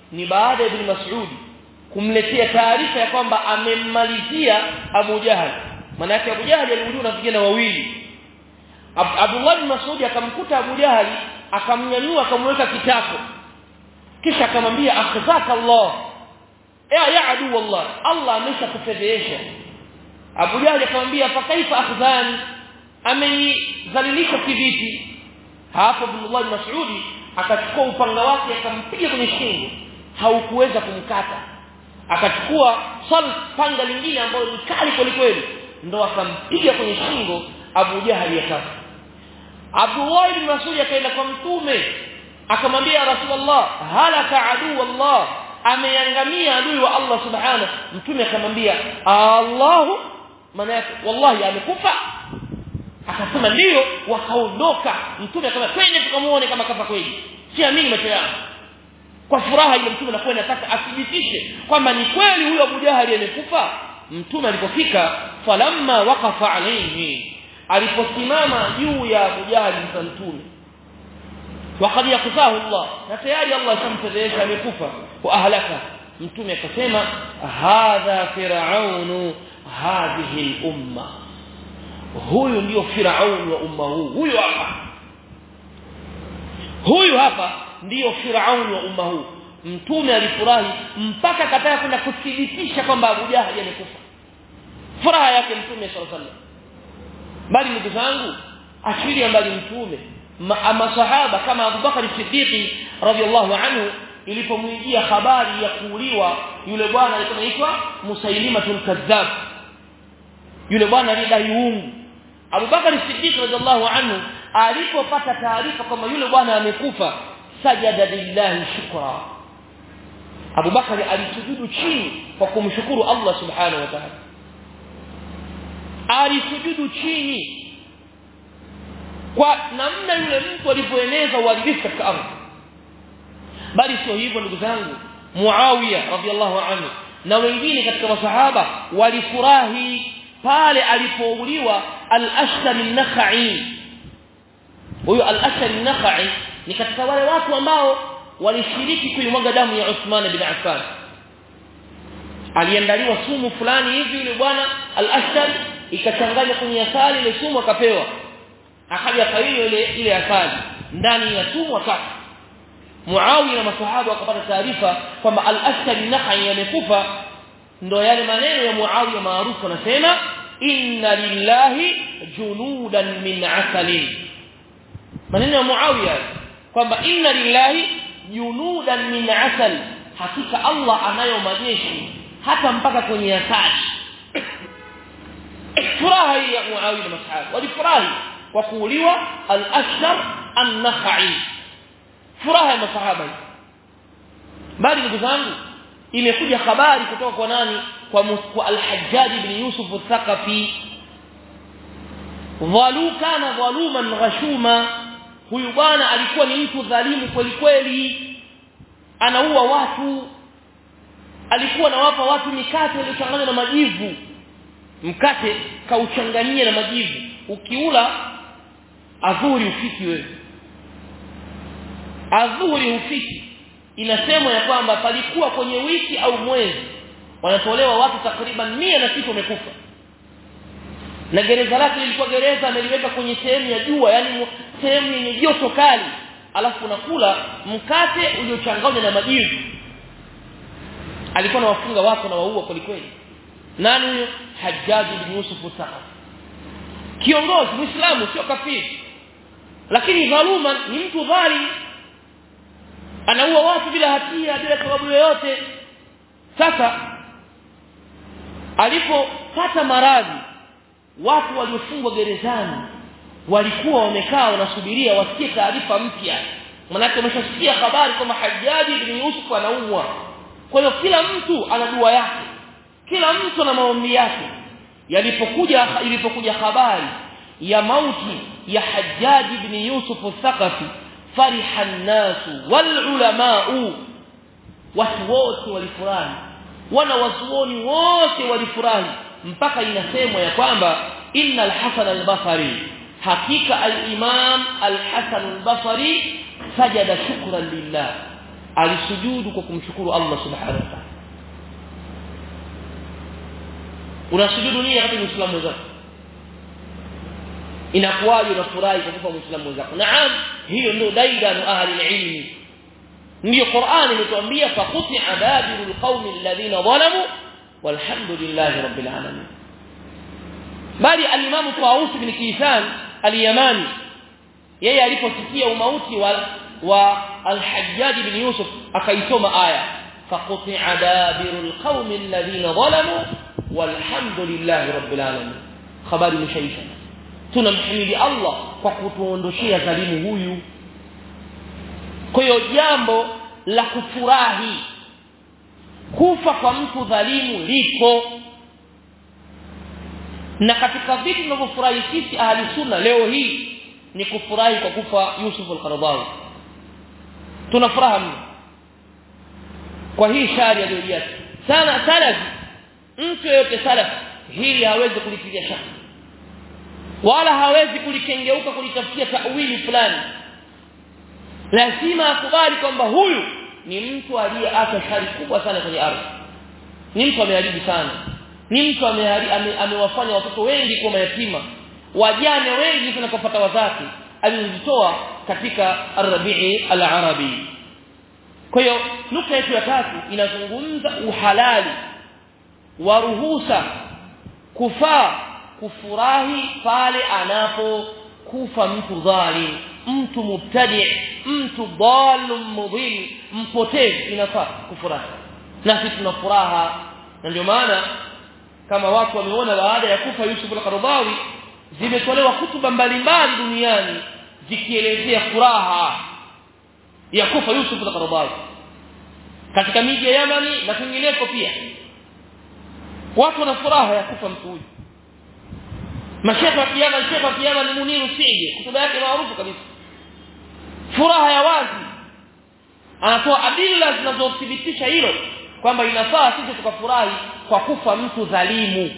ni baada ya ibn Mas'ud kumletea taarifa ya kwamba amemmalizia Abu Jahal maana yake Abu Jahal aliuliwa na vijana wawili Ab Abdullah bin Mas'ud akamkuta Abu Jahal akamnyanyua akamweka kitako kisha akamwambia akhzaka Allah ya ya adu wallah Allah ameshakufedhesha Abu Jahal akamwambia fa kaifa akhzani amenidhalilisha kivipi hapo Abdullah bin Mas'ud akachukua upanga wake akampiga kwenye shingo haukuweza kumkata akachukua sal panga lingine ambalo ni kali kweli kweli ndo akampiga kwenye shingo Abu Jahal akafa Abdullah ibn Mas'ud akaenda kwa mtume akamwambia Rasulullah halaka adu Allah ameangamia adui wa Allah subhanahu mtume akamwambia Allahu maana yake wallahi amekufa akasema ndio wakaondoka mtume akamwambia twende tukamuone kama kafa kweli siamini macho yangu kwa furaha ile mtume anakuwa anataka athibitishe kwamba ni kweli huyo Abu Jahali amekufa mtume alipofika falamma waqafa alayhi aliposimama juu ya Abu Jahali mtume وقد يقفاه الله فتياري الله شمتذيش amekufa wa ahlaka mtume akasema hadha fir'aun hadhihi al-umma huyu ndio firaun wa umma huu huyu hapa huyu hapa ndio firaun wa umma huu mtume alifurahi mpaka kataka kwenda kuthibitisha kwamba Abu Jahal amekufa furaha yake mtume sallallahu alaihi wasallam bali ndugu zangu ashiria mbali mtume masahaba kama Abu Bakar Siddiq radhiallahu anhu ilipomwijia habari ya kuuliwa yule bwana alikuwa anaitwa Musailimatul Kadhab yule bwana alidai uungu Abu Bakar Siddiq radhiallahu anhu alipopata taarifa kwamba yule bwana amekufa sajada lillahi shukra Abu Bakar alisujudu chini kwa kumshukuru Allah subhanahu wa ta'ala alisujudu chini kwa namna yule mtu alipoeneza uharibifu katika ardhi bali sio hivyo ndugu zangu Muawiya radhiallahu anhu na wengine katika masahaba walifurahi pale alipouliwa al-Ashtar an-Nakhai huyo al-Ashtar an-Nakhai ni katika wale watu ambao walishiriki kuimwaga damu ya Uthman bin Affan aliandaliwa sumu fulani hivi yule bwana al-Ashtar ikachanganywa kwenye asali ile sumu akapewa akaja kaiyo ile ile asali ndani ya sumu akafa Muawiya na masahaba wakapata taarifa kwamba al-Ashtar an-Nakhai amekufa ndo yale maneno ya Muawiya maarufu anasema inna lillahi junudan min asalin maneno ya Muawiya kwamba inna lillahi junudan min asal hakika Allah anayo majeshi hata mpaka kwenye asali furaha hii ya Muawiya na masahaba walifurahi kwa kuuliwa al-Ashtar an-Nakhai furaha ya masahaba bali ndugu zangu imekuja habari kutoka kwa nani kwa, kwa al-Hajjaj ibn Yusuf al-Thaqafi dhalu kana dhaluman ghashuma huyu bwana alikuwa ni mtu dhalimu kweli kweli anaua watu alikuwa anawapa watu mikate iliyochanganywa na majivu mkate kauchanganyia na majivu ukiula adhuri ufiki wewe adhuri ufiki inasemwa ya kwamba palikuwa kwenye wiki au mwezi wanatolewa watu takriban mia na sita wamekufa na gereza lake lilikuwa gereza ameliweka kwenye sehemu ya jua yani sehemu yenye joto kali alafu unakula mkate uliochanganywa na majivu alikuwa anawafunga watu na waua kwelikweli nani huyo Hajjaj ibn Yusuf Thaqafi kiongozi muislamu sio kafiri lakini dhaluma ni mtu dhalim anaua watu bila hatia bila sababu yoyote sasa alipopata maradhi watu waliofungwa gerezani walikuwa wamekaa wanasubiria wasikie taarifa mpya manake wameshasikia habari kwamba Hajjaji ibn Yusuf anaumwa kwa hiyo kila mtu ana dua yake kila mtu ana maombi yake yalipokuja ilipokuja habari ya mauti ya Hajjaji ibn Yusuf al-Thaqafi fariha an-nasu wal ulama'u watu wote walifurahi wana wasuoni wote walifurahi mpaka inasemwa ya kwamba inna al-Hasan al-Basri hakika al-Imam al-Hasan al-Basri sajada shukran lillah alisujudu kwa kumshukuru Allah subhanahu wa ta'ala unasujudu nini wakati muislamu mwenzako inakuwaje unafurahi kwa kufa muislamu mwenzako naam hiyo ndio daidanu ahli ilmi ndio Qur'an imetuambia faquti'a dabirul qaumi alladhina zalamu walhamdulillahi rabbil alamin bali al-imam Tawus bin Kisan al-Yamani yeye aliposikia umauti wa wa al-Hajjaj bin Yusuf akaisoma aya faquti'a dabirul qaumi alladhina zalamu walhamdulillahi rabbil alamin habari mshaisha tunamhimidi Allah kwa kutuondoshia dhalimu huyu kwa hiyo jambo la kufurahi kufa kwa mtu dhalimu liko na katika vitu tunavyofurahi sisi ahli sunna leo hii ni kufurahi kwa kufa Yusuf al-Qaradawi tuna furaha mno kwa hii shari aliyojia sana salafi mtu yeyote salafi hili hawezi kulitilia shaka wala hawezi kulikengeuka kulitafutia tawili fulani lazima akubali kwamba huyu ni mtu aliyeacha shari kubwa sana kwenye ardhi ni mtu ameharibu sana ni mtu amewafanya ame, ame watoto wengi kuwa mayatima wajane wengi sana kupata wazazi alizitoa katika arabii al-arabi kwa hiyo nukta yetu ya tatu inazungumza uhalali wa ruhusa kufaa kufurahi pale anapokufa mtu dhalim mtu mubtadi mtu dhalum mudhil mpotevu inafaa kufurahi na sisi tuna furaha na ndio maana kama watu wameona baada ya kufa Yusuf al-Qaradawi zimetolewa kutuba mbalimbali duniani zikielezea furaha ya kufa Yusuf al-Qaradawi katika miji ya Yamani na kwingineko pia watu wana furaha ya kufa mtu huyu mashaka kiyama shekha kiyama ni muniru sije kutuba yake maarufu kabisa furaha ya wazi anatoa adila zinazothibitisha hilo kwamba inafaa sisi tukafurahi kwa kufa mtu dhalimu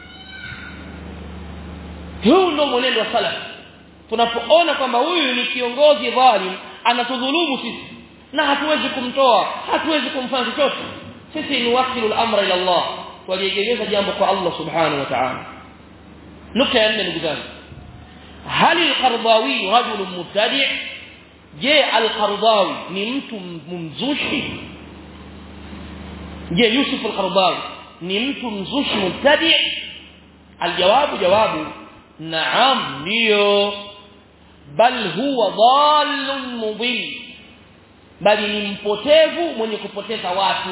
huu ndio mwenendo wa salaf tunapoona kwamba huyu ni kiongozi dhalim anatudhulumu sisi na hatuwezi kumtoa hatuwezi kumfanya chochote sisi ni wakilu al-amra ila Allah waliegemeza jambo kwa Allah subhanahu wa ta'ala nukta ya nne ndugu zangu hal al-qardawi rajul mubtadi' je al-qardawi ni mtu mzushi je yusuf al-qardawi ni mtu mzushi mubtadi' aljawabu jawabu naam ndio bal huwa dhallun mudil bali ni mpotevu mwenye kupoteza watu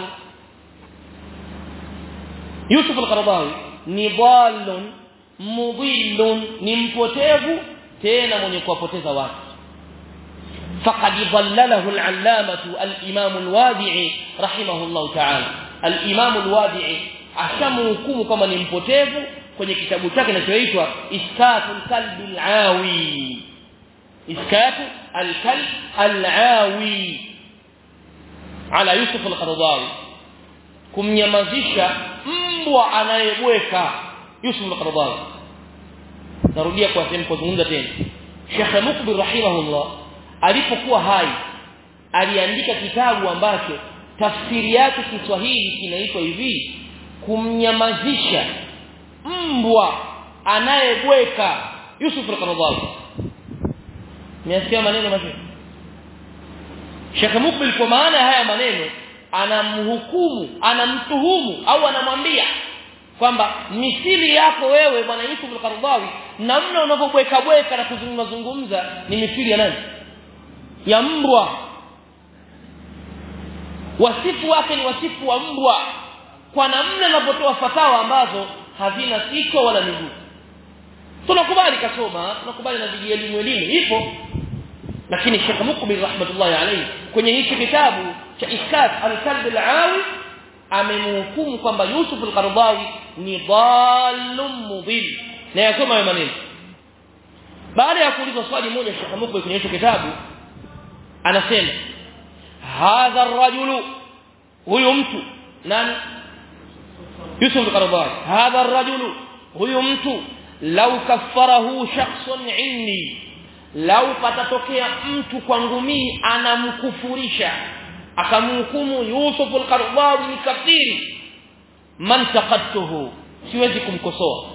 Yusuf al-Qaradawi ni dhallun mudillun ni mpotevu tena mwenye kuwapoteza watu faqad dhallalahu al-allamatu al-imam al-wadi'i rahimahullah ta'ala al-imam al-wadi'i ashamhukumu kama ni mpotevu kwenye kitabu chake kinachoitwa iskatul kalbi al-awi iskatu al-kalb al-awi ala Yusuf al-Qaradawi kumnyamazisha mbwa anayebweka Yusuf al-Qaradawi narudia kwa sehemu kuzungumza tena Sheikh Mukbil rahimahullah alipokuwa hai aliandika kitabu ambacho tafsiri yake Kiswahili kinaitwa hivi kumnyamazisha mbwa anayebweka Yusuf al-Qaradawi Niasikia maneno mazuri Sheikh Mukbil kwa maana haya maneno anamhukumu anamtuhumu au anamwambia kwamba misili yako wewe bwana Yusuf al-Qaradawi namna unavyobweka bweka na kuzungumza zungumza ni misili ya nani ya mbwa wasifu wake ni wasifu wa mbwa kwa namna anapotoa fatawa ambazo hazina siko wala miguu tunakubali kasoma tunakubali na viji elimu elimu ipo lakini Sheikh Mukbil rahmatullahi alayhi kwenye hiki kitabu cha Iskat al-Kalb al-Awi amemhukumu kwamba Yusuf al-Qaradawi ni dhallum mudil na yasoma hayo maneno baada ya kuulizwa swali moja Sheikh Mukbil kwenye hicho kitabu anasema hadha ar-rajulu huyu mtu nani Yusuf al-Qaradawi hadha ar-rajulu huyu mtu law kaffarahu shakhsun inni lau patatokea mtu kwangu mimi anamkufurisha akamhukumu Yusuf al-Qaradawi ni kafiri man taqattuhu siwezi kumkosoa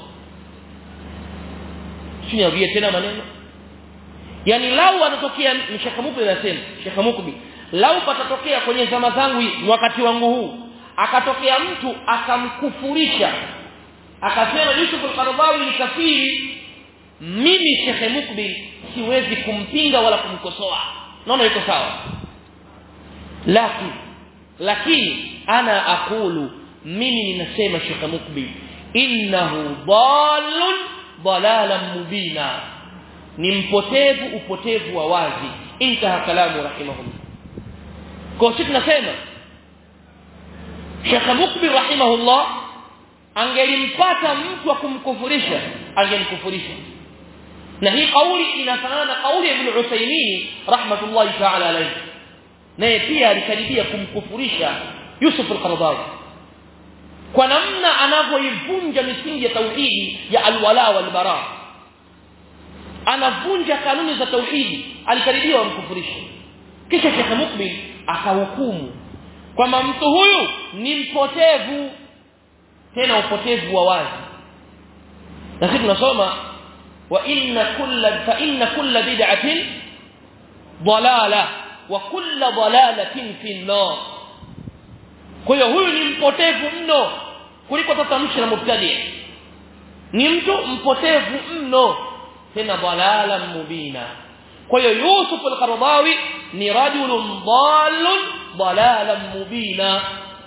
sinarudia tena maneno yani lau anatokea Sheikh Mukbi anasema Sheikh Mukbi lau patatokea kwenye zama zangu wakati wangu huu akatokea mtu akamkufurisha akasema Yusuf al-Qaradawi ni kafiri mimi Sheikh Mukbi siwezi kumpinga wala kumkosoa naona iko sawa lakini lakini ana akulu mimi ninasema Sheikh Mukbi innahu dhalun dalalan mubina ni mpotevu upotevu wa wazi intaha kalamu rahimahullah kwa sisi tunasema Sheikh Mukbi rahimahullah angelimpata mtu wa kumkufurisha angemkufurisha na hii kauli inafanana na kauli ya Ibn Uthaymeen rahmatullahi ta'ala alayhi naye pia alikaribia kumkufurisha Yusuf al-Qaradawi kwa namna anavyoivunja misingi ya tauhidi ya alwala wal bara anavunja kanuni za tauhidi alikaribia wamkufurisha kisha Sheikh Mukbil akahukumu kwamba mtu huyu ni mpotevu tena upotevu wa wazi na sisi tunasoma wa inna kulla fa inna kulla bid'atin dalala wa kulla dalalatin fi an-nar kwa hiyo huyu ni mpotevu mno kuliko tatamshi la mubtadi ni mtu mpotevu mno tena dalala mubina kwa hiyo Yusuf al-Qaradawi ni rajulun dhalun dalalan mubina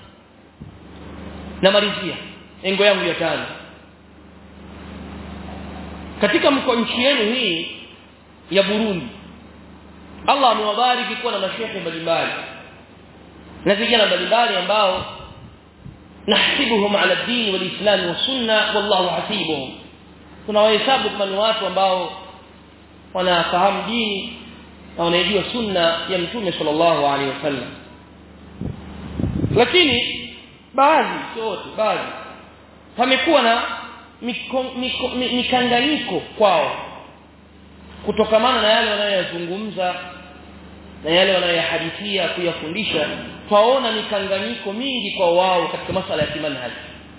namalizia engo yangu ya tano katika mko nchi yenu hii ya Burundi Allah amewabariki kuwa na mashehe mbalimbali na vijana mbalimbali ambao nahsibuhum ala dini wal islam wa sunna wallahu hasibuhum tunawahesabu kama ni watu ambao wanafahamu dini na wanaijua sunna ya mtume sallallahu alaihi wasallam lakini baadhi sio wote baadhi pamekuwa na mikanganyiko kwao kutokamana na yale wanayoyazungumza na yale wanayoyahadithia kuyafundisha twaona mikanganyiko mingi kwa wao katika masala ya kimanhaji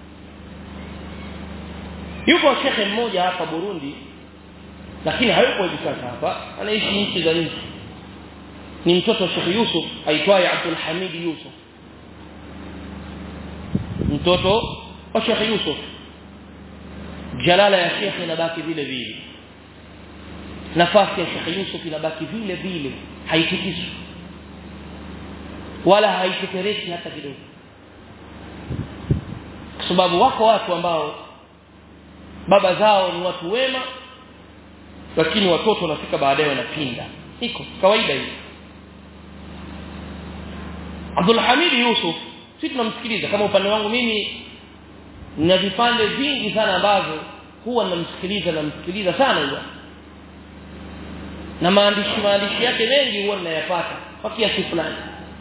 yuko shekhe mmoja hapa Burundi lakini hayuko hivi sasa hapa anaishi nchi za nje ni mtoto wa Sheikh Yusuf aitwaye Abdul Hamid Yusuf mtoto wa Sheikh Yusuf jalala ya Sheikh inabaki vile vile nafasi ya Sheikh Yusuf inabaki vile vile haitikiswi wala haitetereki hata kidogo kwa sababu wako watu ambao baba zao ni watu wema lakini watoto wanafika baadaye wanapinda iko kawaida hiyo Abdul Hamid Yusuf sisi tunamsikiliza kama upande wangu mimi nina vipande vingi sana ambavyo huwa namsikiliza namsikiliza sana huwa na maandishi maandishi yake mengi huwa ninayapata kwa kiasi fulani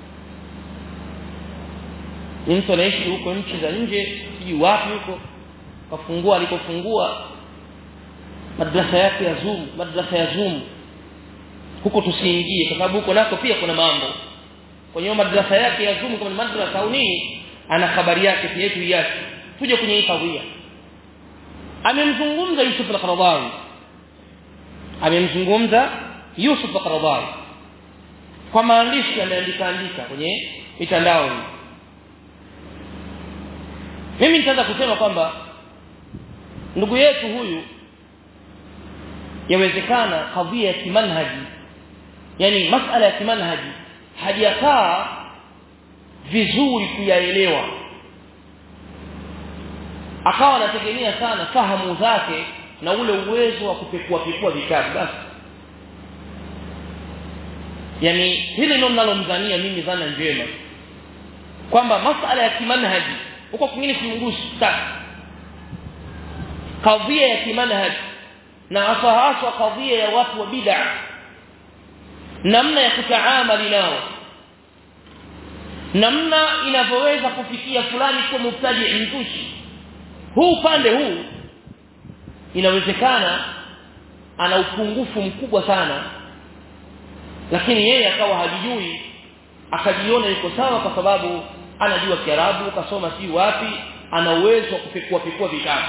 ni mtu anaishi huko nchi za nje sijui wapi huko kafungua alikofungua madrasa yake ya Zoom madrasa ya Zoom huko tusiingie kwa sababu huko nako pia kuna mambo kwenye madrasa yake ya Zoom kama ni madrasa au nini ana habari yake pia yetu yake tuje kwenye hii kadhia amemzungumza Yusuf al-Qaradawi amemzungumza Yusuf al-Qaradawi kwa maandishi ameandika andika kwenye mitandao hii mimi nitaanza kusema kwamba ndugu yetu huyu yawezekana kadhia ya kimanhaji yani masala ya kimanhaji hajakaa vizuri kuyaelewa akawa anategemea sana fahamu zake na ule uwezo wa kupekua pekua vitabu basi yani hili ndio ninalomdhania mimi dhana njema kwamba masala ya kimanhaji huko kwingine simgusi sana kadhia ya kimanhaji na hasa hasa kadhia ya watu wa bid'a namna ya kutaamali nao namna inavyoweza kufikia fulani kuwa mubtadi mzushi huu upande huu inawezekana ana upungufu mkubwa sana lakini yeye akawa hajijui akajiona yuko sawa kwa sababu anajua Kiarabu kasoma si wapi ana uwezo wa kupekua pekua vitabu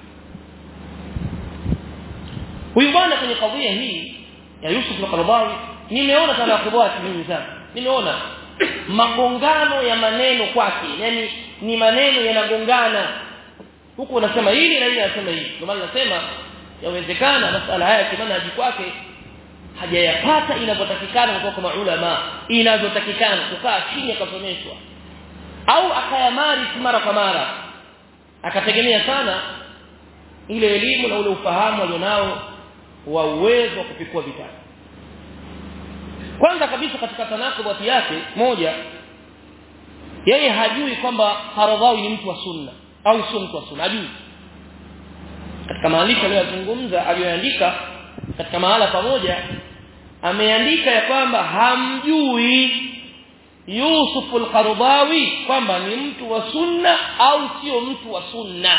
huyu bwana kwenye kadhia hii ya Yusuf al-Qaradawi nimeona tanakubati mimi sana nimeona magongano ya maneno kwake yani ni maneno yanagongana huku unasema hili na hili anasema hili ndio maana nasema yawezekana masala haya kimanhaji kwake hajayapata inavyotakikana kutoka kwa maulama inavyotakikana kukaa chini akasomeshwa au akayamari mara kwa mara akategemea sana ile elimu na ule ufahamu alionao wa uwezo wa kupikua vitabu kwanza kabisa katika tanakubati yake moja yeye hajui kwamba Haradhawi ni mtu wa sunna au sio mtu wa sunna hajui katika maandiko aliyozungumza aliyoandika katika mahala pamoja ameandika ya kwamba hamjui Yusuf al-Qaradawi kwamba ni mtu wa sunna au sio mtu wa sunna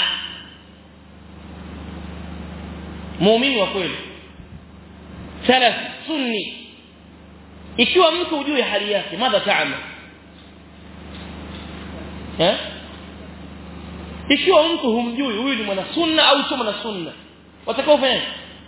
muumini wa kweli salaf sunni ikiwa mtu hujui hali yake madha taama eh ikiwa mtu humjui huyu ni mwana sunna au sio mwana sunna watakao fanya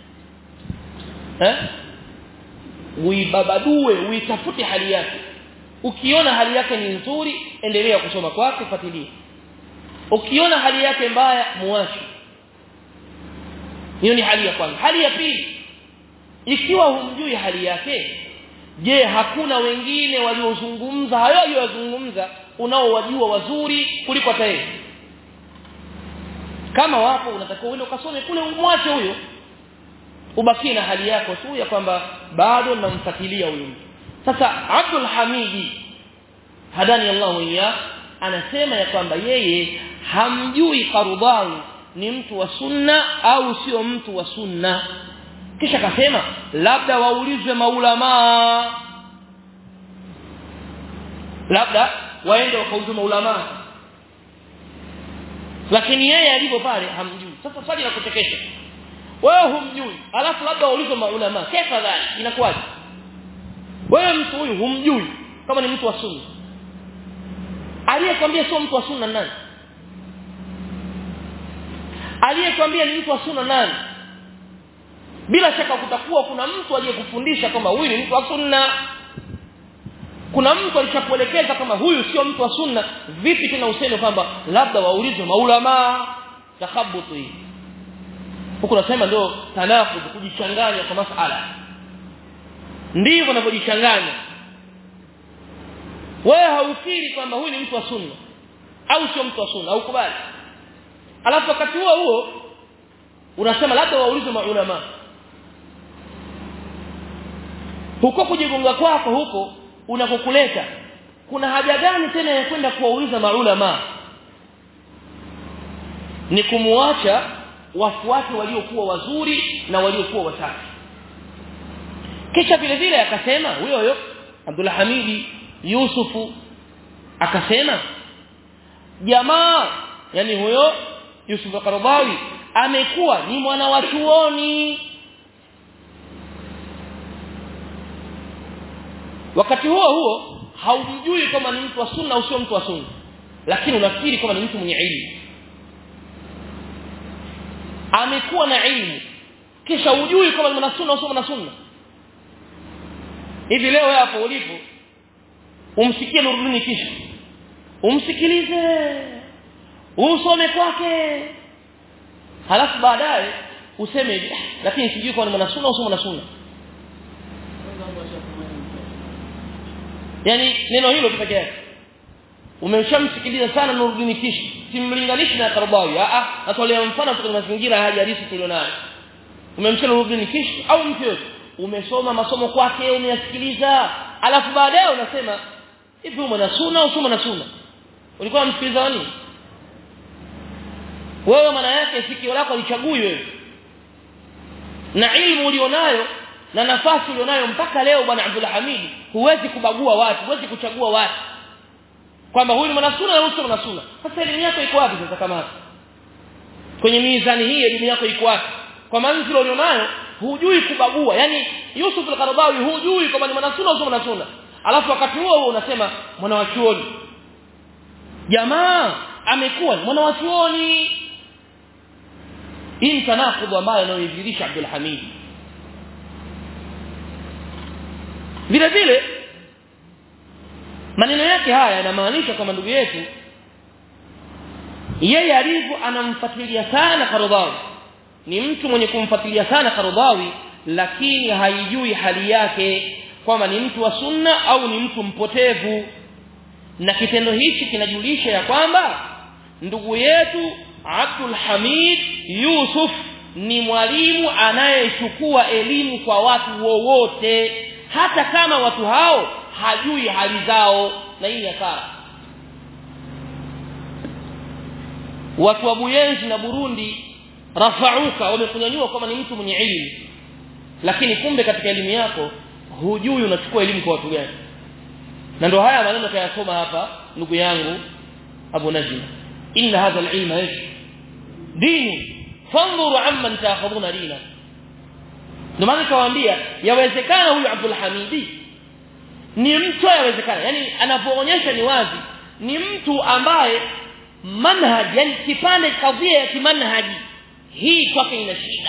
eh uibabadue uitafute hali yake ukiona hali yake ni nzuri endelea kusoma kwake fuatilia ukiona hali yake mbaya muache hiyo ni hali ya kwanza hali ya pili ikiwa humjui hali yake je hakuna wengine waliozungumza hayo aliyozungumza unaowajua wazuri kuliko hata yeye kama wapo unatakiwa uende ukasome kule umwache huyo ubakie na hali yako tu ya kwamba bado namfuatilia huyo mtu sasa Abdul Hamidi hadani Allah ya anasema ya kwamba yeye hamjui Qardawi ni mtu wa sunna au sio mtu wa sunna kisha akasema labda waulizwe maulama labda waende wakaulizwe maulama lakini yeye alipo pale hamjui sasa swali la kuchekesha wewe humjui alafu labda waulizwe maulama kaifa dhali inakuwaje wewe mtu huyu humjui kama ni mtu wa sunna aliyekwambia sio mtu wa sunna nani aliyekwambia ni mtu wa sunna nani bila shaka kutakuwa kuna mtu aliyekufundisha kwamba huyu ni mtu wa sunna kuna mtu alishakuelekeza kama huyu sio mtu wa sunna vipi tena useme kwamba labda waulizwe maulama takhabutu hii huko nasema ndio tanafud kujichanganya kwa masala ndivyo wanavyojichanganya wewe haufikiri kwamba huyu ni mtu wa sunna au sio mtu wa sunna au kubali alafu wakati huo huo unasema labda waulize maulama huko kujigonga kwako huko unakokuleta kuna haja gani tena ya kwenda kuwauliza maulama ni kumuacha wafuate waliokuwa wazuri na waliokuwa wasafi kisha vile vile akasema huyo huyo Abdul Hamidi Yusufu akasema jamaa yani huyo Yusuf Qaradawi amekuwa ni mwana wa chuoni wakati huo huo haumjui kama ni mtu wa sunna au sio mtu wa sunna lakini unafikiri kama ni mtu mwenye ilmu amekuwa na ilmu kisha ujui kama ni mwana sunna au sio mwana sunna hivi leo hapo ulipo umsikie Nuruddin kisha umsikilize usome kwake halafu baadaye useme lakini sijui kama ni mwana sunna au sio mwana sunna yani neno hilo tu pekee yake umeshamsikiliza sana Nuruddin Kishi simlinganishi na Karbawi a a natolea mfano kwa mazingira haya halisi tulionayo umemsema Nuruddin Kishi au mtu yote umesoma masomo kwake umeyasikiliza alafu baadaye unasema hivi mwana sunna au sio sunna ulikuwa msikiliza nani wewe maana yake sikio lako lichagui wewe na ilmu ulionayo na nafasi ulionayo mpaka leo bwana Abdul Hamid huwezi kubagua watu huwezi kuchagua watu kwamba huyu ni mwanasuna na huyu sio mwanasuna sasa elimu yako iko wapi sasa kama kwenye mizani hii elimu yako iko wapi kwa manzilo ulionayo hujui kubagua yani Yusuf al-Qaradawi hujui kama ni mwanasuna au sio mwanasuna alafu wakati huo huo unasema mwana wa chuoni jamaa amekuwa mwana wa chuoni hii tanakudhu ambayo anayoidhirisha Abdul Hamid vile vile maneno yake haya yanamaanisha kwamba ndugu yetu yeye alivyo anamfuatilia sana Karadawi ni mtu mwenye kumfuatilia sana Karadawi lakini haijui hali yake kwamba ni mtu wa sunna au ni mtu mpotevu na kitendo hichi kinajulisha ya kwamba ndugu yetu Abdul Hamid Yusuf ni mwalimu anayechukua elimu kwa watu wowote hata kama watu hao hajui hali zao na hii hasara watu wa Buyenzi na Burundi rafauka wamekunyanyua kama ni mtu mwenye elimu lakini kumbe katika elimu yako hujui unachukua elimu kwa watu gani na ndio haya maneno kayasoma hapa ndugu yangu Abu Najm inna hadha al-ilma ish dini fanzuru amman ta'khuduna dina ndio maana kawaambia yawezekana huyu Abdul Hamidi ni mtu yawezekana yani anapoonyesha ni wazi ni mtu ambaye manhaj yani kipande kadhia ya kimanhaji hii kwake ina shida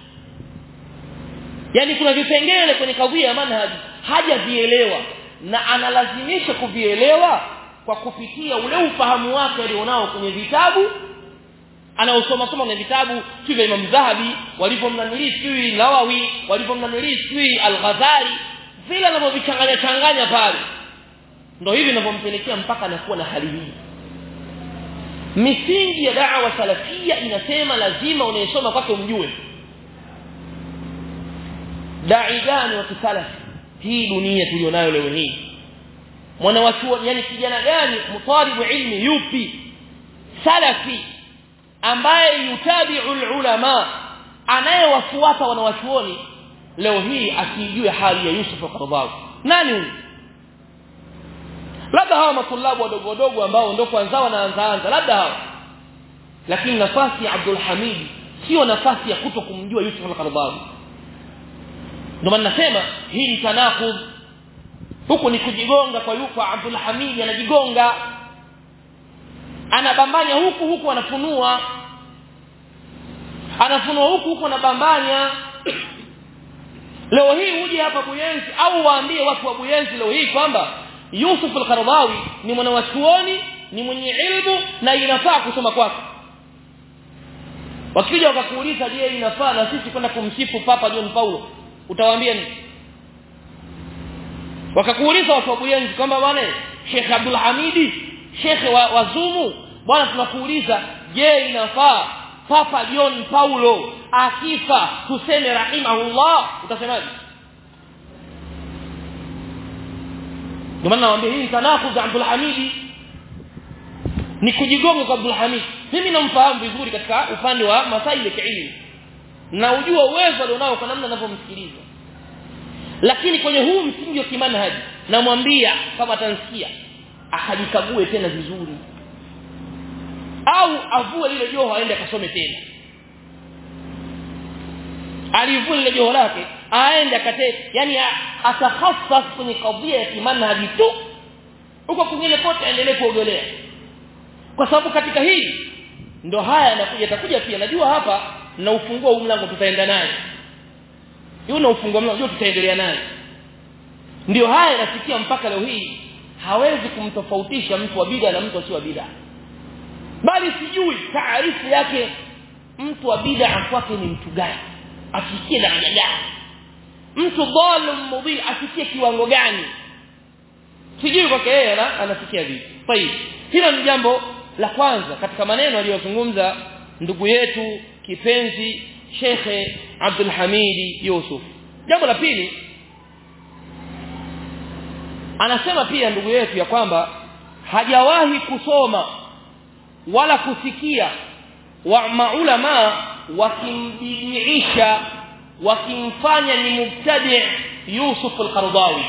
yani kuna vipengele kwenye kadhia ya manhaji hajavielewa na analazimisha kuvielewa kwa kupitia ule ufahamu wake alionao kwenye vitabu anaosoma soma kwenye vitabu vya Imam Zahabi walivyomnanili sijui Nawawi walivyomnanili sijui Al-Ghazali vile anavyovichanganya changanya pale ndio hivi ninavyompelekea mpaka anakuwa na hali hii misingi ya da'wa salafia inasema lazima unayesoma kwake umjue dai gani wa kisalafi hii dunia tulionayo leo hii mwana wa chuo yani kijana gani mutalibu ilmi yupi salafi ambaye yutabi'u ulama anayewafuata wanawachuoni leo hii asijue hali ya Yusuf al-Qaradawi nani huyu labda hawa matulabu wadogo wadogo ambao ndio kwanza wanaanza anza labda hawa lakini nafasi ya Abdul Hamid sio nafasi ya kuto kumjua Yusuf al-Qaradawi ndio maana nasema hii ni tanakudh huku ni kujigonga kwa yuko Abdul Hamid anajigonga anabambanya huku huku anafunua anafunua huku huku anabambanya leo hii uje hapa Buyenzi au waambie watu wa Buyenzi leo hii kwamba Yusuf al-Qaradawi ni mwanachuoni ni mwenye ilmu na inafaa kusoma kwake wakija wakakuuliza je inafaa na sisi kwenda kumsifu Papa John Paulo utawaambia nini wakakuuliza watu wa Buyenzi kwamba bwana Sheikh Abdul Hamidi Sheikh wa, wa Zumu bwana tunakuuliza je inafaa Papa John Paulo akifa tuseme rahimahullah utasemaje ndio maana nawaambia hii tanafu za Abdul Hamidi ni kujigonga kwa Abdul Hamid mimi namfahamu vizuri katika upande wa masaili ya kielimu na ujua uwezo alionao kwa namna ninavyomsikiliza lakini kwenye huu msingi wa kimanhaji namwambia kama atansikia akajikague tena vizuri au avue lile joho aende akasome tena alivue lile joho lake aende akate yani atakhassas kwenye kadhia ya kimanhaji tu huko kwingine kote aendelee kuogelea kwa sababu katika hili ndo haya yanakuja yatakuja pia najua hapa na ufungua huu mlango tutaenda naye yule ufungua mlango tutaendelea naye ndio haya yanafikia mpaka leo hii hawezi kumtofautisha mtu wa bid'a na mtu wa bid'a bali sijui taarifu yake mtu wa bid'a kwake ni mtu gani afikie daraja gani mtu dhalim mudil afikie kiwango gani sijui kwake yeye anafikia vipi tayib hilo ni jambo la kwanza katika maneno aliyozungumza ndugu yetu kipenzi Shekhe Abdul Hamidi Yusuf jambo la pili anasema pia ndugu yetu ya kwamba hajawahi kusoma wala kusikia wa maulama wakimbidiisha wakimfanya ni mubtadi Yusuf al-Qaradawi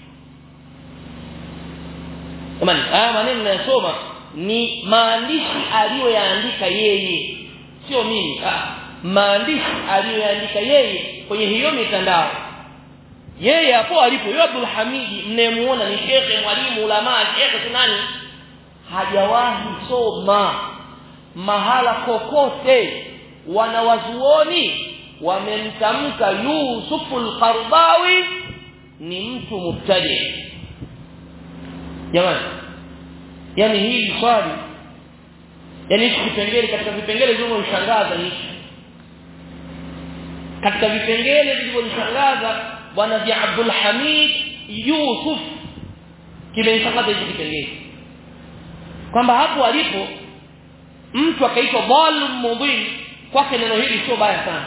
Jamani haya maneno ninayosoma ni maandishi aliyoyaandika yeye sio mimi ah maandishi aliyoyaandika yeye kwenye hiyo mitandao yeye hapo alipo yeye Abdul Hamidi mnemuona ni shekhe mwalimu ulama shekhe nani hajawahi soma mahala kokote wanawazuoni wamemtamka Yusuful Qardawi ni mtu mubtadi jamani yani hii swali yani hichi kipengele katika vipengele vilivyonishangaza hichi katika vipengele vilivyonishangaza bwana vya Abdul Hamid Yusuf kimenishangaza hichi kipengele kwamba hapo alipo mtu akaitwa dhalim mudhin kwake neno hili sio baya sana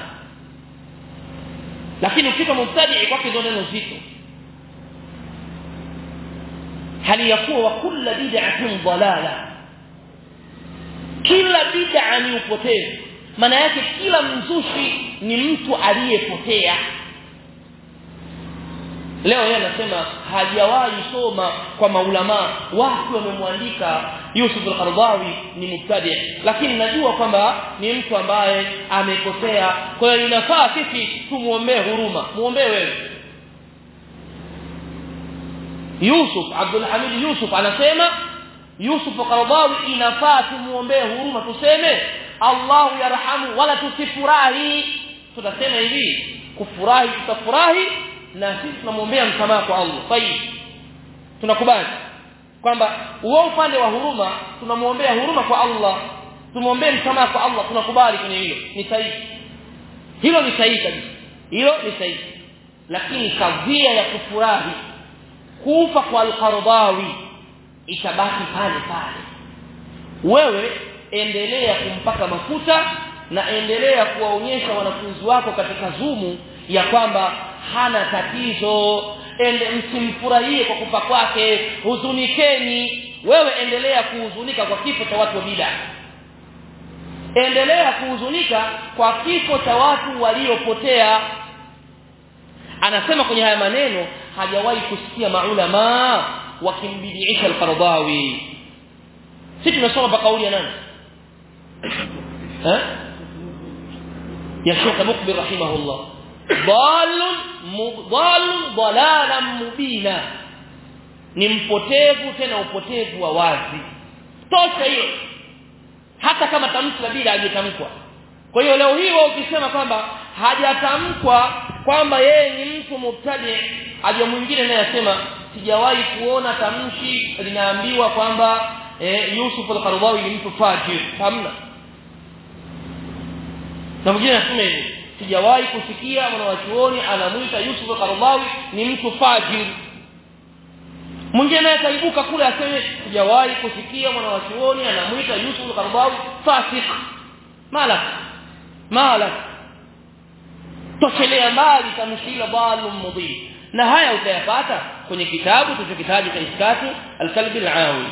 lakini ukitwa mubtadi kwake ndio neno zito hali yakuwa wa kulla bid'atin dalala kila bid'a ni upotevu maana yake kila mzushi ni mtu aliyepotea leo yeye anasema hajawahi soma kwa maulama watu wamemwandika Yusuf al-Qardawi ni mubtadi lakini najua kwamba ni mtu ambaye amekosea kwa hiyo inafaa sisi tumuombee huruma muombee wewe Yusuf Abdul Hamid Yusuf anasema Yusuf Qardawi inafaa tumuombee huruma tuseme Allahu yarhamu wala tusifurahi tutasema hivi kufurahi tutafurahi na sisi tunamwombea msamaha kwa Allah tayib tunakubali kwamba huo upande wa huruma tunamwombea huruma kwa Allah tumwombee msamaha kwa Allah tunakubali kwenye hilo ni sahihi hilo ni sahihi kabisa hilo ni sahihi lakini kadhia ya kufurahi kufa kwa al-Qardawi itabaki pale pale wewe endelea kumpaka mafuta na endelea kuwaonyesha wanafunzi wako katika zumu ya kwamba hana tatizo ende msimfurahie kwa kufa kwake huzunikeni wewe endelea kuhuzunika kwa kifo cha watu wa bid'a endelea kuhuzunika kwa kifo cha watu waliopotea anasema kwenye haya maneno hajawahi kusikia maulama wakimbidiisha al-Qardawi sisi tunasoma pa kauli ya nani eh ya Sheikh Mukbil rahimahullah dalun mudallun dalalan mubina ni mpotevu tena upotevu wa wazi tosha hiyo hata kama tamshi la bila hajatamkwa kwa hiyo leo hii wao ukisema kwamba hajatamkwa kwamba yeye ni mtu mubtadi aje mwingine naye asema sijawahi kuona tamshi linaambiwa kwamba eh, Yusuf al-Qaradawi ni mtu fajir hamna na mwingine anasema hivi sijawahi kusikia mwanachuoni anamuita Yusuf al-Qaradawi ni mtu fajir mwingine akaibuka kule aseme sijawahi kusikia mwanachuoni anamuita Yusuf al-Qaradawi fasik malak malak toshelea mbali tamshila dhalum mudhi na haya utayapata kwenye kitabu tulichokitaja cha iskatu al-kalbi al-awi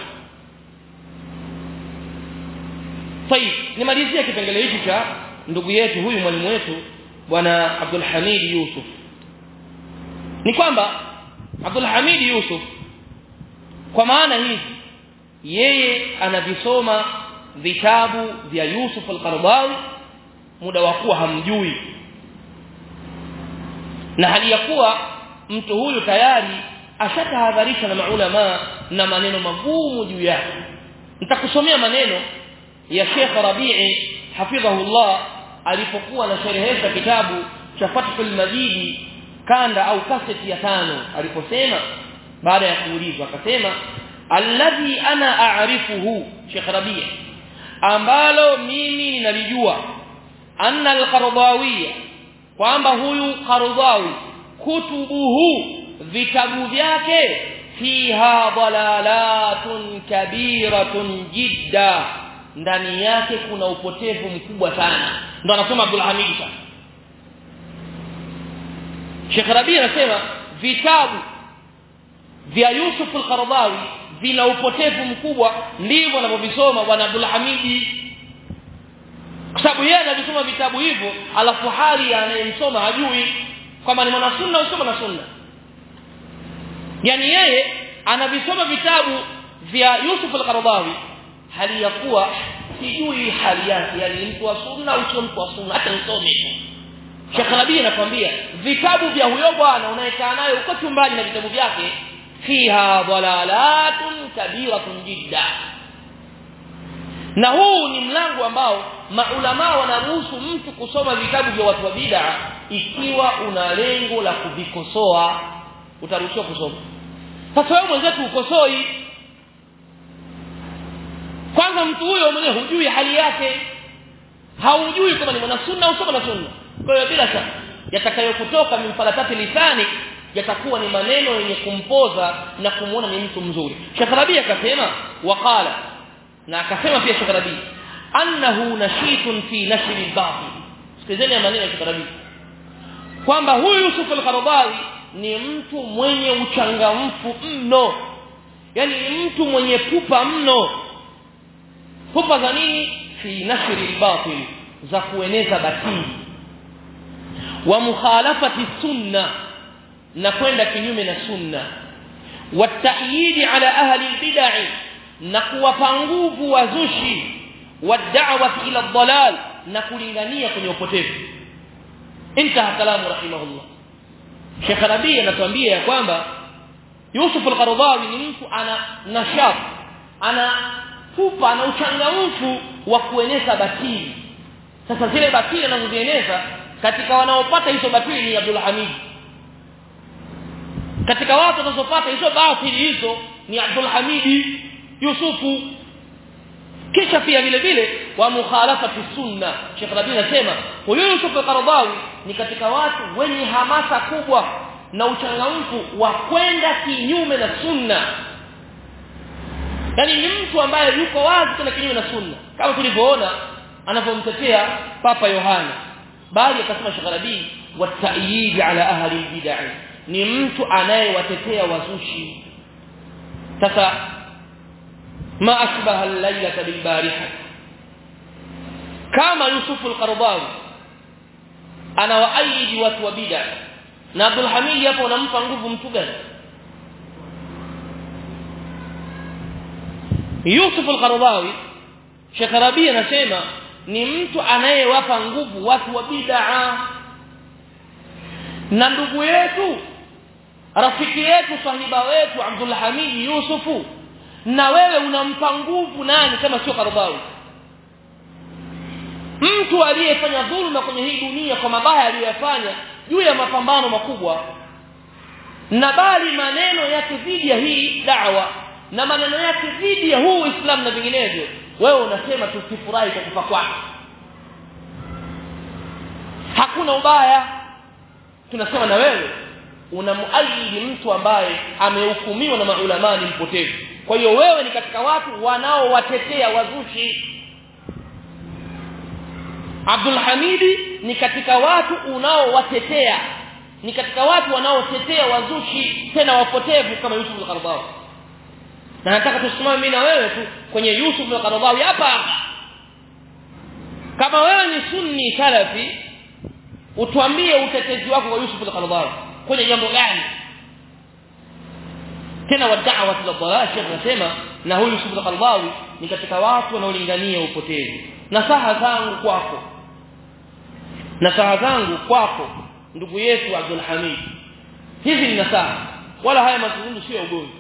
طيب nimalizie kipengele hiki cha ndugu yetu huyu mwalimu wetu bwana Abdul Hamid Yusuf ni kwamba Abdul Hamid Yusuf kwa maana hizi yeye anavisoma vitabu vya Yusuf al-Qaradawi muda wa kuwa hamjui na hali ya kuwa mtu huyu tayari ashatahadharisha na maulama na maneno magumu juu yake nitakusomea maneno ya Sheikh Rabi'i hafidhahullah alipokuwa anasherehesha kitabu cha Fathul Majid kanda au kaseti ya tano aliposema baada ya kuulizwa akasema alladhi ana a'rifuhu Sheikh Rabi' ambalo mimi ninalijua anna al-Qardawi kwamba huyu Qardawi kutubuhu vitabu vyake fiha dalalatun kabiratun jidda ndani yake kuna upotevu mkubwa sana ndo anasema Abdul Hamid sasa Sheikh Rabi anasema vitabu vya Yusuf al-Qaradawi vina upotevu mkubwa ndivyo anavyovisoma bwana Abdul Hamid kwa sababu yeye anavisoma vitabu hivyo alafu hali anayemsoma hajui kwamba ni mwanasunna au sio mwanasunna yani yeye anavisoma vitabu vya Yusuf al-Qaradawi hali ya kuwa sijui hali yake yani mtu wa sunna au sio mtu wa sunna hata nisome Sheikh Rabi anakuambia vitabu vya huyo bwana unayekaa naye uko chumbani na vitabu vyake fiha dalalatun kabiratun jidda na huu ni mlango ambao maulama wanaruhusu mtu kusoma vitabu vya watu wa bid'a ikiwa una lengo la kuvikosoa utaruhusiwa kusoma sasa wewe mwenzetu ukosoi kwanza mtu huyo mwenyewe hujui hali yake haujui kama ni mwana sunna au sio mwana sunna kwa hiyo bila shaka yatakayokutoka mimfalatati lisani yatakuwa ni maneno yenye kumpoza na kumuona ni mtu mzuri Sheikh Rabi akasema waqala na akasema pia Sheikh Rabi annahu nashitun fi nashri al-batil sikizeni maneno ya Sheikh Rabi kwamba huyu Yusuf al-Qaradawi ni mtu mwenye uchangamfu mno yani ni mtu mwenye pupa mno pupa za nini fi nashri al-batil za kueneza batili wa mukhalafati sunna na kwenda kinyume na sunna watayidi ala ahli albid'ah na kuwapa nguvu wazushi wad'awati ila dhalal na kulingania kwenye upotevu intaha kalamu rahimahullah Sheikh Rabi anatuambia ya kwamba Yusuf al-Qaradawi ni mtu ana nashat ana fupa na uchangamfu wa kueneza batili sasa zile batili anazozieneza katika wanaopata hizo batili ni Abdul Hamid katika watu wanazopata hizo batili hizo ni Abdul Hamidi Yusufu kisha pia vile vile wa mukhalafati sunna Sheikh Rabi anasema huyo Yusuf al-Qaradawi ni katika watu wenye hamasa kubwa na uchangamfu wa kwenda kinyume na sunna yani ni mtu ambaye yuko wazi kwenda kinyume na sunna kama tulivyoona anapomtetea Papa Yohana bali akasema Sheikh Rabi wa ta'yid ala ahli al-bid'ah ni mtu anayewatetea wazushi sasa ma ashbaha al-laylata bil-bariha kama Yusuf al-Qaradawi anawaahidi watu wa bid'a na Abdul Hamid hapo unampa nguvu mtu gani Yusuf al-Qaradawi Sheikh Rabi anasema ni mtu anayewapa nguvu watu wa bid'a na ndugu yetu rafiki yetu sahiba wetu Abdul Hamid Yusufu na wewe unampa nguvu nani kama sio Qaradawi mtu aliyefanya dhulma kwenye hii dunia kwa mabaya aliyofanya juu ya mapambano makubwa na bali maneno yake dhidi ya hii da'wa na maneno yake dhidi ya huu Uislamu na vinginevyo wewe unasema tusifurahi kwa kufa kwake hakuna ubaya tunasema na wewe unamuaidi mtu ambaye amehukumiwa na maulama ni mpotevu kwa hiyo wewe ni katika watu wanaowatetea wazushi Abdul Hamidi ni katika watu unaowatetea ni katika watu wanaotetea wazushi tena wapotevu kama Yusuf al-Qaradawi na nataka tusimame mimi na wewe tu kwenye Yusuf al-Qaradawi hapa hapa kama wewe ni sunni salafi utuambie utetezi wako kwa Yusuf al-Qaradawi kwenye jambo gani tena wa da'wa ila dhalal Sheikh anasema na huyu Yusuf al-Qaradawi ni katika watu wanaolingania upotevu nasaha zangu kwako nasaha zangu kwako ndugu yetu Abdul Hamid hizi ni nasaha wala haya mazungumzo sio ugomvi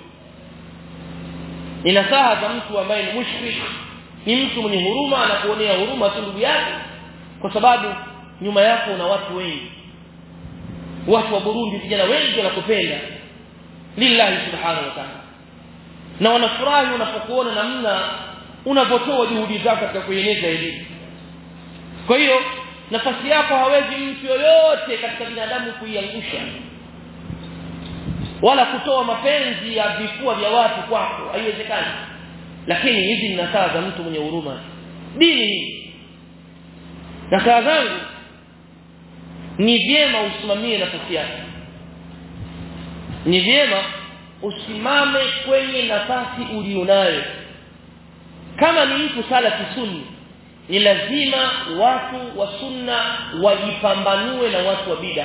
ni nasaha za mtu ambaye ni mushrik ni mtu mwenye huruma na kuonea huruma tu ndugu yake kwa sababu nyuma yako una watu wengi watu wa Burundi vijana wengi wanakupenda lillahi subhanahu wa ta'ala na wanafurahi unapokuona namna unavyotoa juhudi zako katika kueneza elimu kwa hiyo nafasi yako hawezi mtu yoyote katika binadamu kuiangusha wala kutoa mapenzi ya vifua vya watu kwako haiwezekani lakini hizi ni nasaa za mtu mwenye huruma dini hii nasaa zangu ni vyema usimamie nafasi yako ni vyema usimame kwenye nafasi ulionayo kama ni mtu salafi sunni ni lazima watu wa sunna wajipambanue na watu wa bid'a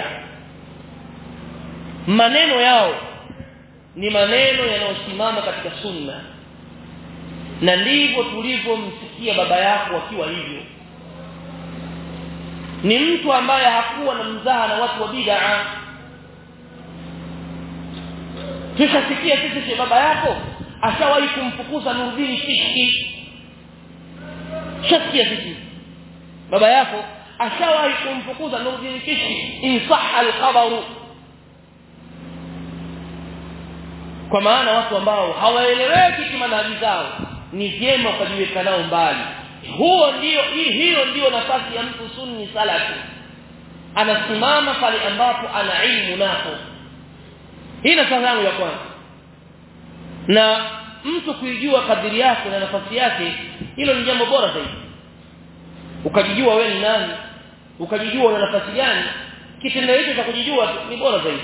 maneno yao ni maneno yanayosimama katika sunna na ndivyo tulivyomsikia baba yako akiwa hivyo ni mtu ambaye hakuwa na mzaha na watu wa bid'a tushasikia sisi baba yako ashawahi kumfukuza Nuruddin Kishki shasikia sisi baba yako ashawahi kumfukuza Nuruddin Kishki insahha al-khabaru kwa maana watu ambao hawaeleweki kimadhabi zao ni vyema ukajiweka nao mbali huo ndio hiyo ndio nafasi ya mtu sunni salafi anasimama pale ambapo ana ilmu napo hii nafasi yangu ya kwanza na mtu kuijua kadiri yake na nafasi yake hilo ni jambo bora zaidi ukajijua wewe ni nani ukajijua una nafasi gani kitendo hicho cha kujijua ni bora zaidi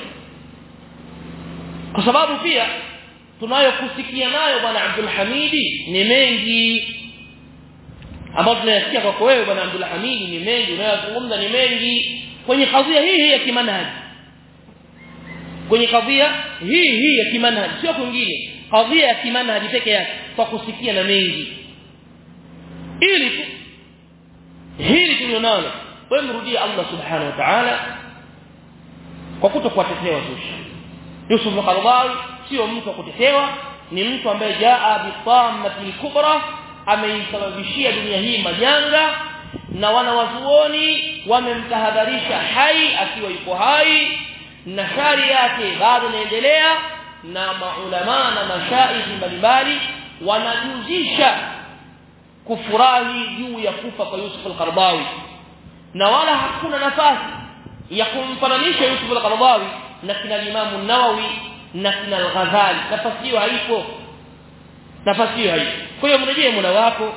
kwa sababu pia tunayokusikia nayo bwana Abdul Hamidi ni mengi ambayo tunayasikia kwako wewe bwana Abdul Hamidi ni mengi unayozungumza ni mengi kwenye kadhia hii hii ya kimanhaji kwenye kadhia hii hii ya kimanhaji sio kwingine kadhia ya kimanhaji peke yake kwa kusikia na mengi ili tu hili tulionalo wewe mrudie Allah subhanahu wa ta'ala kwa kutokuwatetea wazushi Yusuf al-Qaradawi sio mtu wa kutetewa ni mtu ambaye jaa bitammatil kubra ameisababishia dunia hii majanga na wanawazuoni wamemtahadharisha hai akiwa yuko hai na shari yake bado inaendelea na maulama na mashaikhi mbalimbali wanajuzisha kufurahi juu ya kufa kwa Yusuf al-Qaradawi na wala hakuna nafasi ya kumfananisha Yusuf al-Qaradawi na kina Imam Nawawi na kina Al-Ghazali nafasi hiyo haipo nafasi hiyo haipo kwa hiyo mrejee muda wako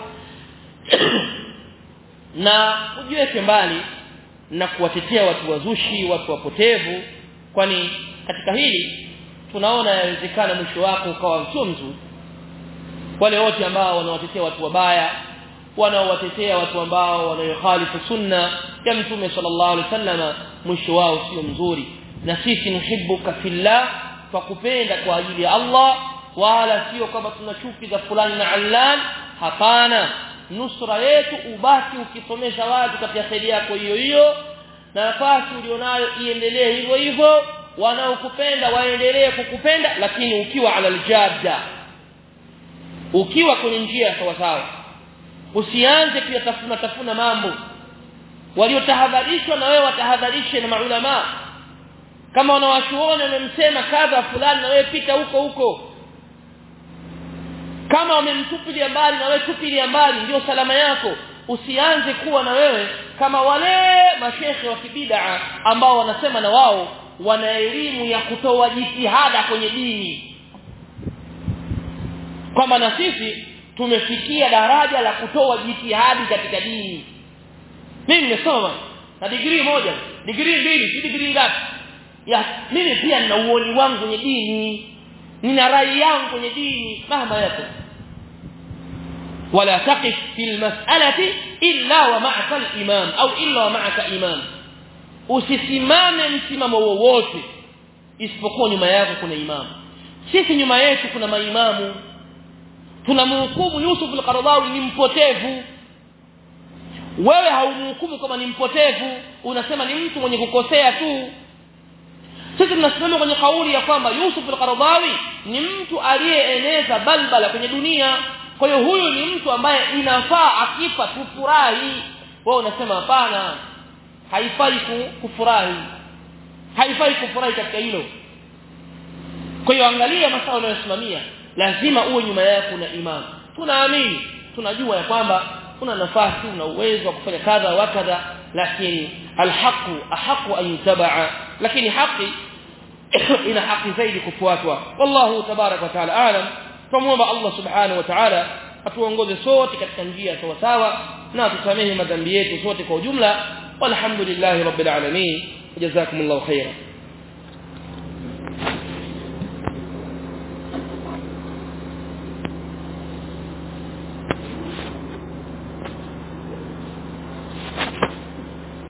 na ujiweke mbali na kuwatetea watu wazushi watu wapotevu kwani katika hili tunaona yawezekana mwisho wako ukawa sio mzuri wale wote ambao wanawatetea watu wabaya wanaowatetea watu ambao wanayokhalifu sunna ya mtume sallallahu alaihi wasallam mwisho wao sio mzuri na sisi nuhibbuka fillah tukupenda kwa ajili ya Allah wala sio kama tuna chuki za fulani na allan hapana nusra yetu ubaki ukisomesha watu katika kheri yako hiyo hiyo na nafasi ulionayo iendelee hivyo hivyo wanaokupenda waendelee kukupenda lakini ukiwa ala aljadda ukiwa kwenye njia sawa sawa usianze kuyatafuna tafuna mambo waliotahadharishwa na wewe watahadharishe na maulama kama wanawachuoni wamemsema kadha fulani na wewe pita huko huko kama wamemtupilia mbali na wewe tupilia mbali ndio salama yako usianze kuwa na wewe kama wale mashekhe wa kibida ambao wanasema na wao wana elimu ya kutoa jitihada kwenye dini kwamba na sisi tumefikia daraja la kutoa jitihadi katika dini mimi nimesoma na degree moja degree mbili si degree ngapi ya mimi pia nina uoni wangu kwenye dini nina rai yangu kwenye dini mahama yako ولا تقف في المسألة إلا ومعك الإمام أو إلا ومعك إمام usisimame msimamo wowote isipokuwa nyuma yako kuna imamu sisi nyuma yetu kuna maimamu tunamhukumu Yusuf al-Qaradawi ni mpotevu wewe haumhukumu kama ni mpotevu unasema ni mtu mwenye kukosea tu sisi tunasimama kwenye kauli ya kwamba Yusuf al-Qaradawi ni mtu aliyeeneza balbala kwenye dunia kwa hiyo huyu ni mtu ambaye inafaa akifa tufurahi wewe unasema hapana haifai kufurahi haifai kufurahi katika hilo kwa hiyo angalia masaa unayosimamia lazima uwe nyuma yako na imam tunaamini tunajua ya kwamba una nafasi una uwezo wa kufanya kadha wa kadha lakini alhaqu ahaqu an yutabaa lakini haki ina haki zaidi kufuatwa wallahu tabarak wa taala alam tumuomba Allah subhanahu wa ta'ala atuongoze sote katika njia sawa sawa na tusamehe madhambi yetu sote kwa ujumla walhamdulillahi rabbil alamin jazakumullahu khairan